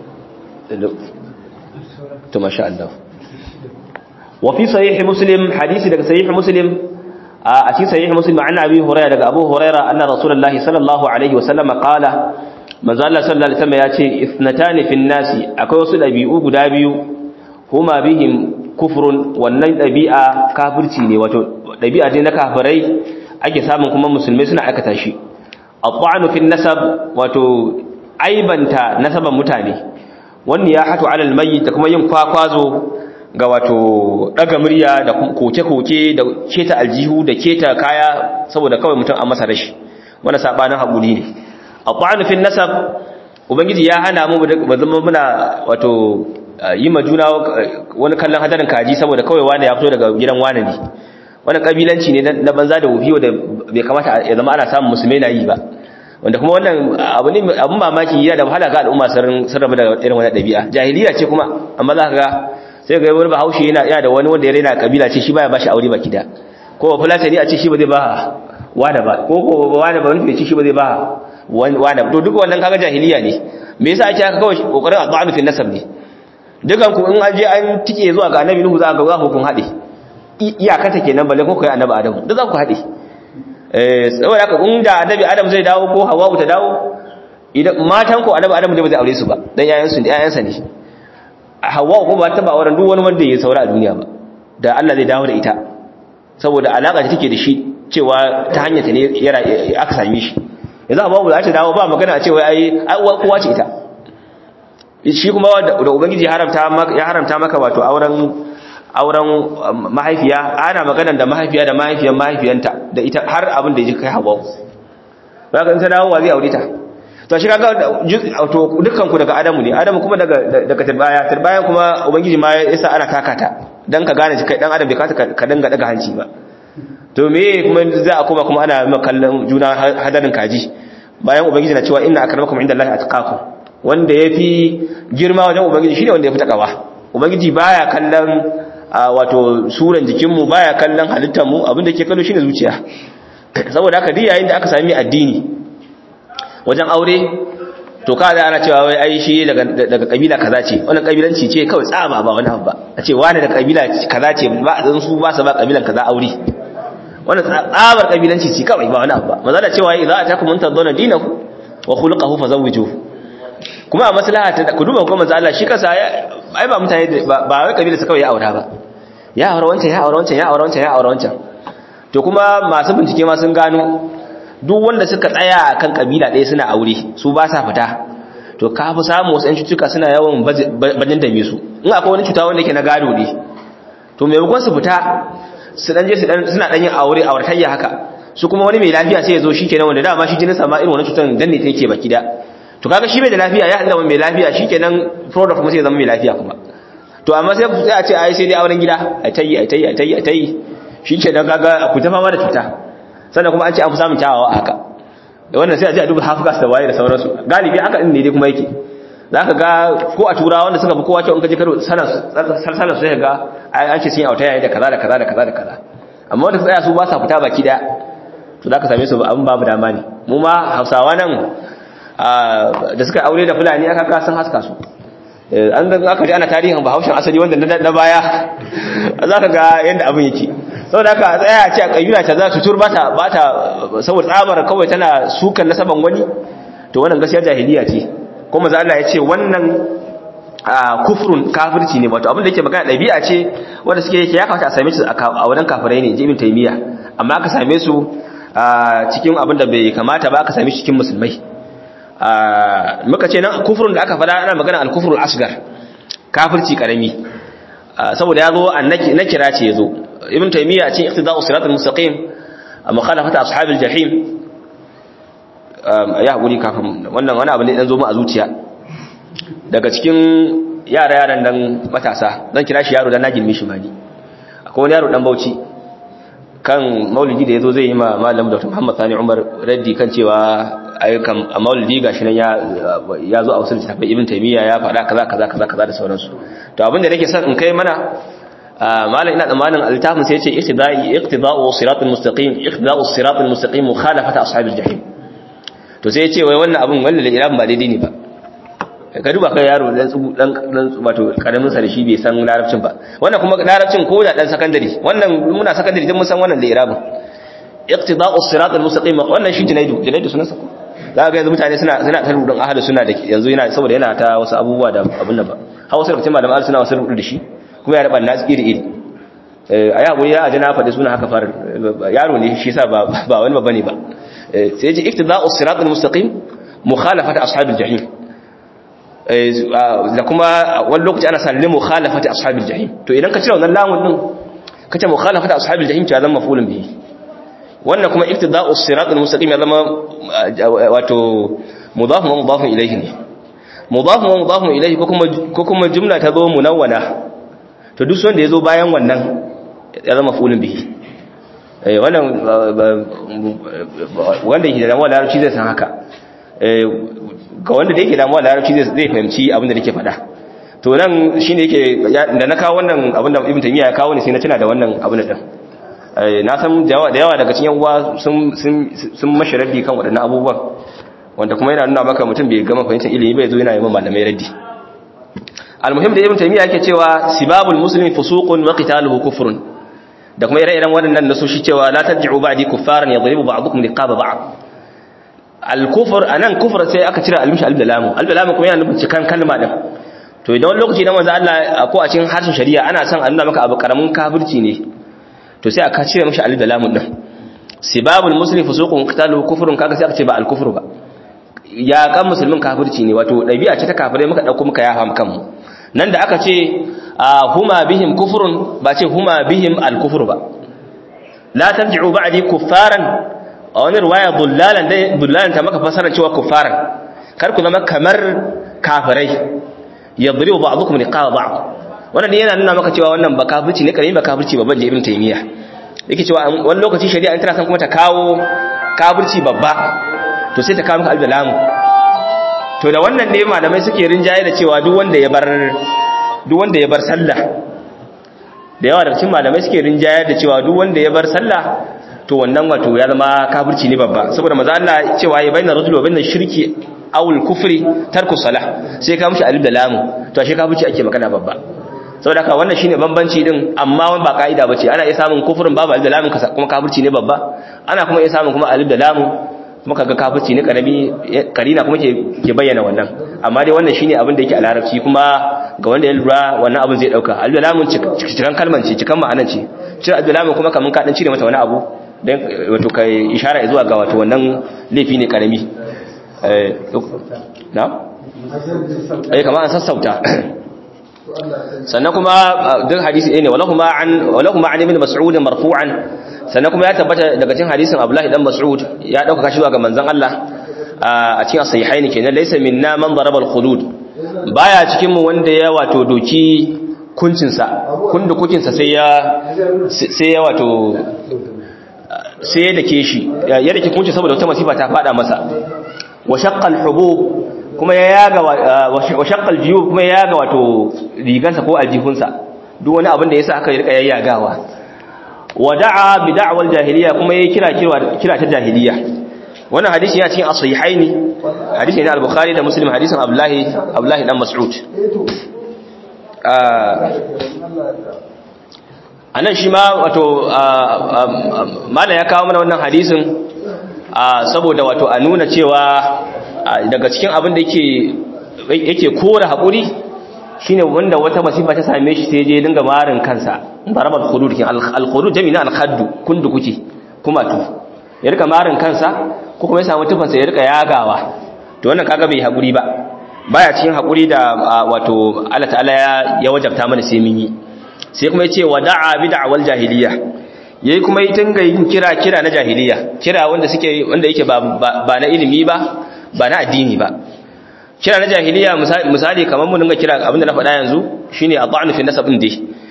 to masha Allah wa fi sahih muslim hadisi daga sahih muslim a cikin sahih muslim an abi hurairah daga abu hurairah anna rasulullahi sallallahu alaihi wasallam qala manzo Allah sallallahu alaihi wasallam yace ithnatani fin nasi akwai wasu dabi'u guda biyu huma bihim kufrun wannan dabi'a kafirci ne wato dabi'a ne na kafirai ake samun kuma musulmai suna aikata shi at-ta'nu fin nasab wato aibanta nasaban mutane wannan ya hatu alal mayyit da kuma yin kwakwazo ga wato daga murya da koke-koke da keta aljihu da keta kaya saboda kawai mutum an masa rashi wannan sabanin hakuri ne at-ta'nu fin nasab ubangiji ya hana mu ba zama muna wato yi ma juna wani kallon hadarin kaji saboda kawai wani ya fito daga gidan wani ne wannan kabilanci ne na banza da wufi wanda bai kamata ya zama ana samun musulmai na yi ba wanda kuma wannan abu ne abun mamaki yana da wahala ga al'umma sun rabu da irin wannan dabi'a jahiliya ce kuma amma za ka ga sai ga wani bahaushe yana yana da wani wanda ya raina kabila ce shi baya bashi aure baki da ko fulatani a ce shi ba zai ba wada ba ko ko wada ba wani ce shi ba zai ba wada to duk wannan kaga jahiliya ne me yasa ake haka kawai kokarin addu'a fi nasab ne dukan ku in an je an tike zuwa ga annabi nuhu za ga za ku kun hade iyakata kenan balle ko kai annabi adamu duk za ku hade eh saboda haka in da annabi adam zai dawo ko hawwa ta dawo idan matan ko annabi adamu ne ba zai aure su ba dan yayan su ne yayan sa ne hawwa ko ba ta ba auren duk wani wanda ya saura a duniya ba da Allah zai dawo da ita saboda alaka da take da shi cewa ta hanyar ta ne aka same shi yanzu amma ba za ta dawo ba magana a cewa ai kowa ce ita shi kuma da ubangiji ya haramta maka wato auren auren mahaifiya ana magana da mahaifiya da mahaifiyar mahaifiyanta da ita har abin da ya kai hawa ba ka in ta dawo wa zai aure ta to shi kaga to dukkan ku daga adamu ne adamu kuma daga daga turbaya turbayan kuma ubangiji ma yasa ana kakata dan ka gane kai dan adam bai kata ka danga daga hanci ba to me kuma za a koma kuma ana kallon juna hadarin kaji bayan ubangiji na cewa inna akramakum indallahi atqakum wanda yafi girma wajen ubangiji shine wanda yafi takawa ubangiji baya kallon wato suran jikinmu baya kallon halittar mu abinda ke kallo shine zuciya saboda haka duk yayin da aka sami addini wajen aure to ka da ana cewa wai ai shi daga daga kabila kaza ce wannan kabilanci ce kawai tsaba ba wani ba a ce wani da kabila kaza ce ba dan su ba su ba kabilan kaza aure wannan tsabar kabilanci ce kawai ba wani abu ba maza da cewa idza atakum man tadawna dinahu wa khuluquhu fazawwijuhu kuma a maslaha ta ku duba kuma manzo Allah shi kasa ai ba mutane ba wai kabila su kawai ya aura ba ya aura wancan ya aura wancan ya aura wancan ya aura wancan to kuma masu bincike ma sun gano duk wanda suka tsaya akan kabila ɗaya suna aure su ba sa fita to ka fi samu wasu 'yan cutuka suna yawan bajin dame su in akwai wani cuta wanda yake na gado ne to maimakon su fita su dan je su dan suna dan yin aure a wartayya haka su kuma wani mai lafiya sai ya zo shikenan wanda dama shi jinin sa ma irin wannan cutan dan ne take baki da to kaga shi bai da lafiya ya Allah mai lafiya shikenan product kuma sai ya zama mai lafiya kuma to amma sai ku tsaya ce ai sai dai auren gida ai tayi ai tayi ai tayi ai tayi shikenan kaga ku ta fama da cuta sannan kuma an ce an fi samun kyawawa haka da wannan sai a ji a duba hafgas da waye da sauransu galibi haka din ne dai kuma yake za ka ga ko a turawa wanda suka fi kowa kyau in ka je karo sarsala su sai ga an ce sun yi auta yayi da kaza da kaza da kaza da kaza amma wanda tsaya su ba sa fita baki daya to za ka same su abin babu dama ne mu ma hausawa nan da suka aure da fulani aka ka sun haska su an ga aka ji ana tarihin bahaushen asali wanda na baya za ka ga yadda abin yake saboda haka tsaya ce a kayyuna ta za su tur bata bata saboda tsabar kawai tana sukan nasaban wani to wannan gaskiya jahiliya ce kuma za Allah ya ce wannan kufrun kafirci ne wato abin da yake magana dabi'a ce wanda suke yake ya kamata a same shi a wajen kafirai ne jibin taymiya amma aka same su cikin abin da bai kamata ba aka same shi cikin musulmai muka ce nan kufurin da aka fada ana magana al-kufrul asgar kafirci karami saboda yazo na kira ce yazo ibn taymiya a cikin iqtida'us siratal mustaqim mukhalafata ashabil jahim ya hakuri kafin wannan wani abu ne dan zo mu a zuciya daga cikin yara yaran dan matasa zan kira shi yaro dan na girme shi ma ni akwai wani yaro dan Bauchi kan maulidi da yazo zai yi ma malam Dr. Muhammad Sani Umar raddi kan cewa ayyukan a maulidi gashi nan ya ya zo a wasu littafai Ibn Taymiyyah ya faɗa kaza kaza kaza kaza da sauransu to abin da nake son in kai mana malam ina tsammanin altafin sai ya ce iqtida'i iqtida'u siratal mustaqim iqtida'u siratal mustaqim mukhalafata ashabil jahim to sai ya ce wai wannan abin wannan liran ba daidai ne ba ka duba kai yaro dan tsubu dan dan wato karamin sa da shi bai san larabcin ba wannan kuma larabcin ko da dan sakandare wannan muna sakandare dan mun san wannan da irabin iqtida'u siratal mustaqim wannan shi junaidu junaidu sunan sa ko za ga yanzu mutane suna suna ta rudin ahadu suna da yanzu yana saboda yana ta wasu abubuwa da abun nan ba hawa sai lokacin malaman suna wasu rudu da shi kuma ya raba nasu iri iri a yi haƙuri ya aji na faɗi suna haka fara yaro ne shi sa ba wani ba bane ba sai ji iktida'u siratul mustaqim mukhalafata ashabil jahim da kuma wani lokaci ana sanin mukhalafata ashabil jahim to idan ka cire wannan lamun din ka ce mukhalafata ashabil jahim ta zama mafulun bihi wannan kuma iktida'u siratul mustaqim ya zama wato mudafun wa mudafun ilayhi ne mudafun wa mudafun ilayhi ko kuma ko kuma jumla ta zo munawwana to duk wanda ya zo bayan wannan ya zama fulun bihi wannan wanda yake da damuwa larabci zai san haka ga wanda da yake damuwa larabci zai fahimci abinda nake faɗa to nan shine yake da na kawo wannan abinda ibn taymiya ya kawo ne sai na tuna da wannan abin din na san da yawa daga cikin uwa sun sun mashi raddi kan waɗannan abubuwan wanda kuma yana nuna maka mutum bai gama fahimtar ilimi bai zo yana yi malamai raddi almuhim da ibn taymiya yake cewa sibabul muslimi fusuqun wa qitaluhu kufrun da kuma ire-iren waɗannan nasoshi cewa la tarji'u ba'di kuffaran yadribu ba'dukum liqaba ba'd al-kufr anan kufr sai aka cira al-mish al-dalam al-dalam kuma yana nufin cikan kalma din to idan wani lokaci dan manzo Allah ko a cikin harshen shari'a ana son a nuna maka abu karamin kafirci ne to sai aka cire mishi al-dalam din sibabul muslimi fusuqun wa qitaluhu kufrun kaga sai aka ce ba al-kufr ba ya kan musulmin kafirci ne wato dabi'a ce ta kafirai muka dauko muka yafa kanmu nan da aka ce huma bihim kufrun ba ce huma bihim al-kufr ba la tarji'u ba'di kuffaran a wani riwaya dullalan dai dullalan ta maka fasara cewa kuffaran kar ku zama kamar kafirai yadribu ba'dukum liqa'a ba'd wannan yana nuna maka cewa wannan ba kafirci ne karimi ba kafirci babban ibn taymiya yake cewa wani lokaci shari'a in tana san kuma ta kawo kafirci babba to sai ta kawo maka al-dalam to da wannan ne malamai suke rinjaye da cewa duk wanda ya bar duk wanda ya bar sallah da yawa daga cikin malamai suke rinjaye da cewa duk wanda ya bar sallah to wannan wato ya zama kafirci ne babba saboda maza Allah cewa ya bayyana rajul wa bayyana shirki aw al-kufri tarku salah sai ka mushi alif da lam to ashe kafirci ake magana babba saboda haka wannan shine bambanci din amma ba kaida bace ana iya samun kufrin babu alif da lam kuma kafirci ne babba ana kuma iya samun kuma alif da lam muka ga kafirci ne karami karina kuma ke ke bayyana wannan amma dai wannan shine abin da yake a larabci kuma ga wanda ya lura wannan abin zai dauka al-dalamun cikan kalman ce cikan ma'anan ce cire al-dalamun kuma kaman ka dan cire mata wani abu dan wato kai ishara zuwa ga wato wannan laifi ne karami eh na eh kamar an sassauta sannan kuma duk hadisi ne walahuma an walahuma an ibn mas'ud marfu'an sannan kuma ya tabbata daga cikin hadisin Abdullahi dan Mas'ud ya dauka kashi zuwa ga manzon Allah a cikin sahihaini kenan laysa minna man daraba al-khudud baya cikin mu wanda ya wato doki kuncin sa kundu kukin sa sai ya sai ya wato sai ya dake shi ya dake kuncin saboda wata masifa ta fada masa wa shaqqa al-hubub kuma ya yaga wa shaqqa al-jiyub kuma ya yaga wato rigansa ko aljihunsa duk wani abin da yasa aka rika yayyagawa wada'a bi da'wal jahiliya kuma yayi kira kira ta jahiliya wannan hadisi yana cikin as-sahihaini hadisi ne al-bukhari da muslim hadisin abdullahi abdullahi dan mas'ud anan shi ma wato mala ya kawo mana wannan hadisin saboda wato a nuna cewa daga cikin abin da yake yake kora hakuri shine wanda wata masifa ta same shi sai je dinga marin kansa darabat khudud kin al khudud jami'in al khaddu kundu kuke kumatu ya rika marin kansa ko kuma ya samu tufansa ya rika yagawa to wannan kaga bai haƙuri ba baya cikin haƙuri da wato Allah ta'ala ya wajabta mana sai mun yi sai kuma yace wada'a bid'awal jahiliya yayi kuma yi tunga yin kira kira na jahiliya kira wanda suke wanda yake ba ba na ilimi ba ba na addini ba kira na jahiliya misali kamar mu dinga kira abinda na faɗa yanzu shine adhanu fi nasab din dai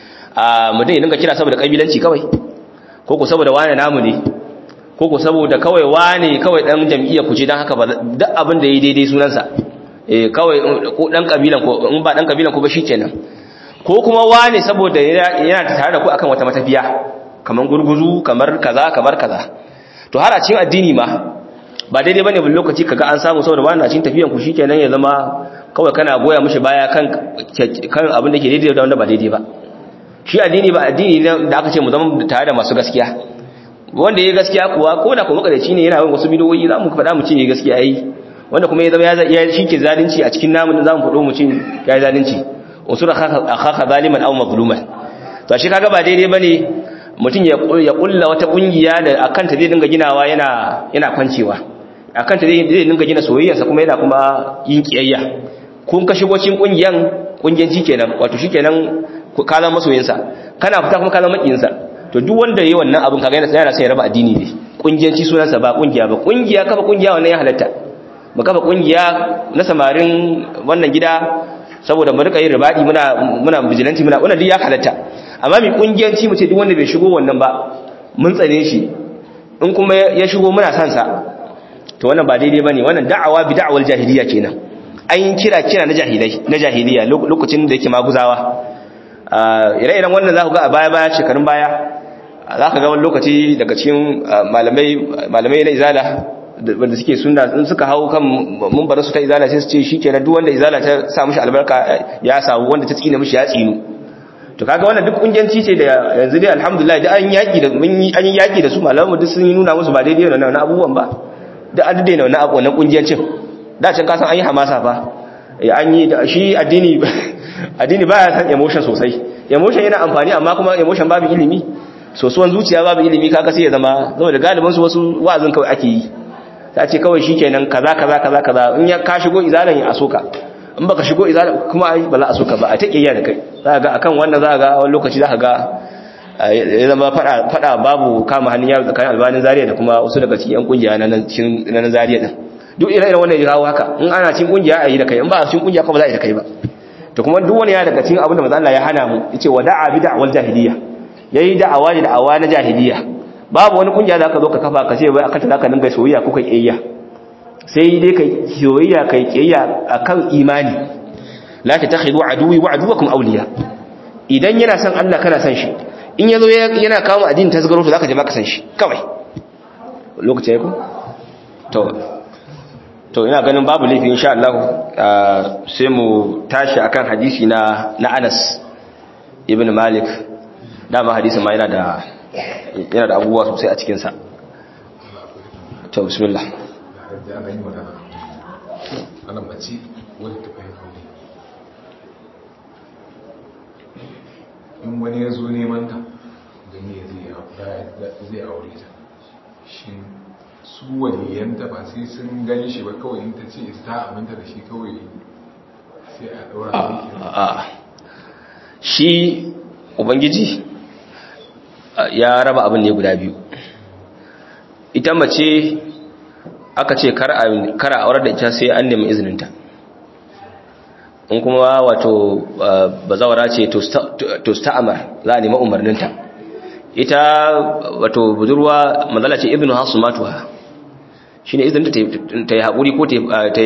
a mutum ya dinga kira saboda kabilanci kawai ko ko saboda wani namu ne ko ko saboda kawai wane kawai dan jam'iyya ku ce dan haka ba duk abin da yayi daidai sunansa eh kawai ko dan kabilan ko in ba dan kabilan ko ba shikenan ko kuma wane saboda yana tare da ku akan wata matafiya kamar gurguzu kamar kaza kamar kaza to har a cikin addini ma ba daidai bane bin lokaci kaga an samu saboda wani na cikin tafiyan ku shikenan ya zama kawai kana goya mishi baya kan kan abin da ke daidai da wanda ba daidai ba shi addini ba addini da aka ce mu zama tare da masu gaskiya wanda ya gaskiya kuwa ko da kuma makadaci ne yana yin wasu bidoyi za mu faɗa mu ce ya gaskiya yi wanda kuma ya zama ya shi ke zalunci a cikin namun za mu faɗo mu ce ya yi zalunci usura akhaka zaliman aw mazluman to shi kaga ba daidai bane mutum ya kulla wata kungiya da akan ta zai dinga ginawa yana yana kwancewa akan ta zai dinga gina soyayyarsa kuma yana kuma yin kiyayya kun ka shigo cikin kungiyan kungiyanci kenan wato shikenan ka zama masoyinsa kana fita kuma ka zama makiyinsa to duk wanda yayi wannan abin kaga yana yana sai ya raba addini ne kungiyanci sunansa ba kungiya ba kungiya kafa kungiya wannan ya halatta mu kafa kungiya na samarin wannan gida saboda mu rika yin ribadi muna muna vigilante muna wannan duk ya halatta amma mi kungiyanci mu ce duk wanda bai shigo wannan ba mun tsane shi in kuma ya shigo muna son sa to wannan ba daidai bane wannan da'awa bi da'awal jahiliya kenan an yi kira kira na jahilai na jahiliya lokacin da yake maguzawa ire-iren wannan za ku ga a baya-baya shekarun baya za ka ga wani lokaci daga cikin malamai na izala wanda suke suna in suka hau kan mumbar su ta izala sai su ce shi kenan duk wanda izala ta sa mishi albarka ya samu wanda ta tsina mishi ya tsinu to kaga wannan duk kungiyanci ce da yanzu dai alhamdulillah da an yaki da mun yi an yi yaki da su malamu duk sun yi nuna musu ba daidai da wannan abubuwan ba da an daina wannan abu wannan kungiyancin da can ka san an yi hamasa fa an yi shi addini addini baya san emotion sosai emotion yana amfani amma kuma emotion babu ilimi sosuwan zuciya babu ilimi kaga sai ya zama saboda galibin su wasu wa'azin kawai ake yi ta ce kawai shikenan kaza kaza kaza kaza in ya ka shigo izalan ya asoka in baka shigo izalan kuma ai ba za a soka ba a take iya da kai za ga akan wannan za ga wani lokaci za ga ya zama fada fada babu kama hannun yaro tsakanin albanin zariya da kuma wasu daga cikin yan kungiya na nan cikin na zariya din duk ire-iren wannan ya kawo haka in ana cikin kungiya a yi da kai in ba a cikin kungiya kuma ba za a yi da kai ba to kuma duk wani ya daga cikin abin da manzo Allah ya hana mu yace wada'a bi da'wal jahiliya yayi da'awa da da'awa na jahiliya babu wani kungiya da ka zo ka kafa ka ce bai akan ta zaka dinga soyayya ko kai kiyayya sai dai kai soyayya kai kiyayya akan imani la tattakhidu aduwi wa aduwakum awliya idan yana son Allah kana son shi in yazo yana kawo addinin tasgaro to zaka je maka san shi kawai lokaci ya ku to to ina ganin babu laifi insha Allah sai mu tashi akan hadisi na na Anas ibn Malik dama hadisin ma yana da yana da abubuwa sosai a cikin sa to bismillah ana mace wadda ta fahimta in wani ya zo neman ta da ne zai aure ta shi su waliyanta ba sai sun gani shi ba kawai in ta ce ta aminta da shi kawai sai a daura a shi ubangiji ya raba abin ne guda biyu ita mace aka ce kar a aurar da ita sai an nemi izininta in kuma wato bazawara ce to sta'amar za a nemi umarninta ita wato budurwa mazala ce ibnu hasu matuwa shi ne izininta ta yi haƙuri ko ta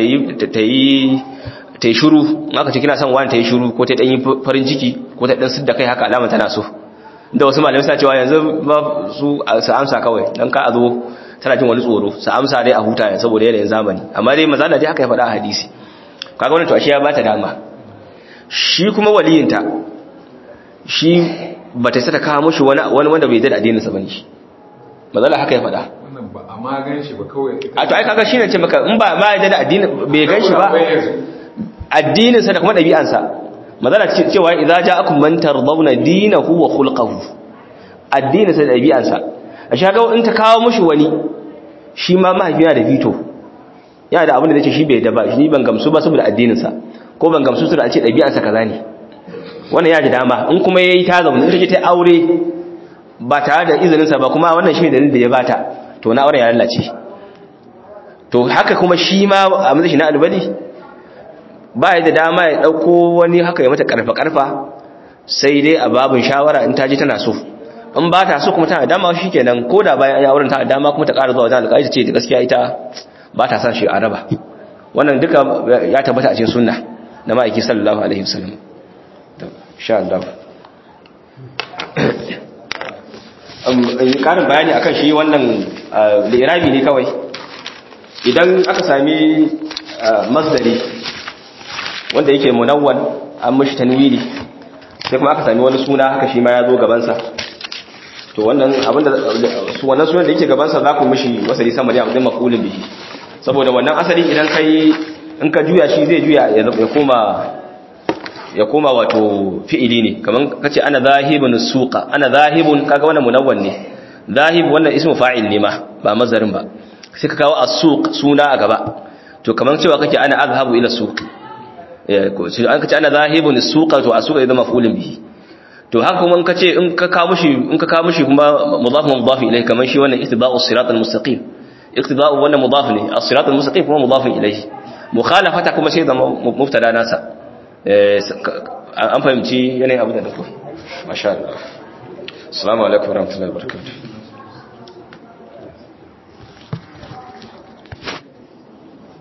yi shuru aka ce kina son wani ta yi shuru ko ta ɗanyi farin ciki ko ta ɗan sidda kai haka alama tana so da wasu malamai suna cewa yanzu ba su amsa kawai don ka a zo tana jin wani tsoro su amsa dai a huta saboda yanayin zamani amma dai mazala dai aka yi faɗa a hadisi kaga wani to ashe ya bata dama shi kuma waliyinta shi ba ta sata kawo mushi wani wanda bai da addininsa bane shi mazala haka ya faɗa wannan ba a ma gan shi ba kawai a to ai kaga shine ce maka in ba ma da addini bai gan shi ba addininsa da kuma ɗabi'ansa mazala cewa idza ja'akum man tardawna dinahu wa khulquhu addininsa da ɗabi'ansa a shi haka in ta kawo mushi wani shi ma mahaifi yana da fito yana da abin da zai ce shi bai da ba shi ban gamsu ba saboda addininsa ko ban gamsu su da a ce ɗabi'arsa kaza ne wannan ya ji dama in kuma ya yi ta zaune in ta ce ta aure ba tare da izininsa ba kuma wannan shi ne dalilin da ya bata to na auren ya lalace to haka kuma shi ma a matsayi na albali ba ya da dama ya ɗauko wani haka ya mata ƙarfa-ƙarfa sai dai a babin shawara in ta ji tana so in ba ta so kuma tana dama shi kenan ko da bayan ya auren ta dama kuma ta ƙara zuwa wajen alƙali ta ce da gaskiya ita ba ta san shi a raba wannan duka ya tabbata a cikin sunna na ma'aiki sallallahu alaihi wasallam sha Allah ƙarin bayani akan shi wannan lirabi ne kawai idan aka sami masdari wanda yake munawwan an mashi tanwini sai kuma aka sami wani suna haka shi ma ya zo gabansa to wannan abinda su wannan sunan da yake gabansa za ku mishi wasali sama da abin maqulun bihi saboda wannan asali idan kai in ka juya shi zai juya ya koma ya koma wato fi'ili ne kaman kace ana zahibun suqa ana zahibun kaga wannan munawwan ne zahib wannan ismu fa'il ne ma ba mazarin ba sai ka kawo as-suq suna a gaba to kaman cewa kake ana azhabu ila suq eh ko sai an kace ana zahibun suqa to as-suqa idan maf'ulun bihi to haka kuma in kace in ka kawo mushi in ka kawo mushi kuma mudaf mudaf ilayhi kaman shi wannan istiba'u siratal mustaqim iqtida'u wannan mudaf ne as-siratal mustaqim kuma mudaf ilayhi mukhalafata kuma sai da mubtada nasa an fahimci yanayin abu da dako masha Allah assalamu alaikum warahmatullahi wabarakatuh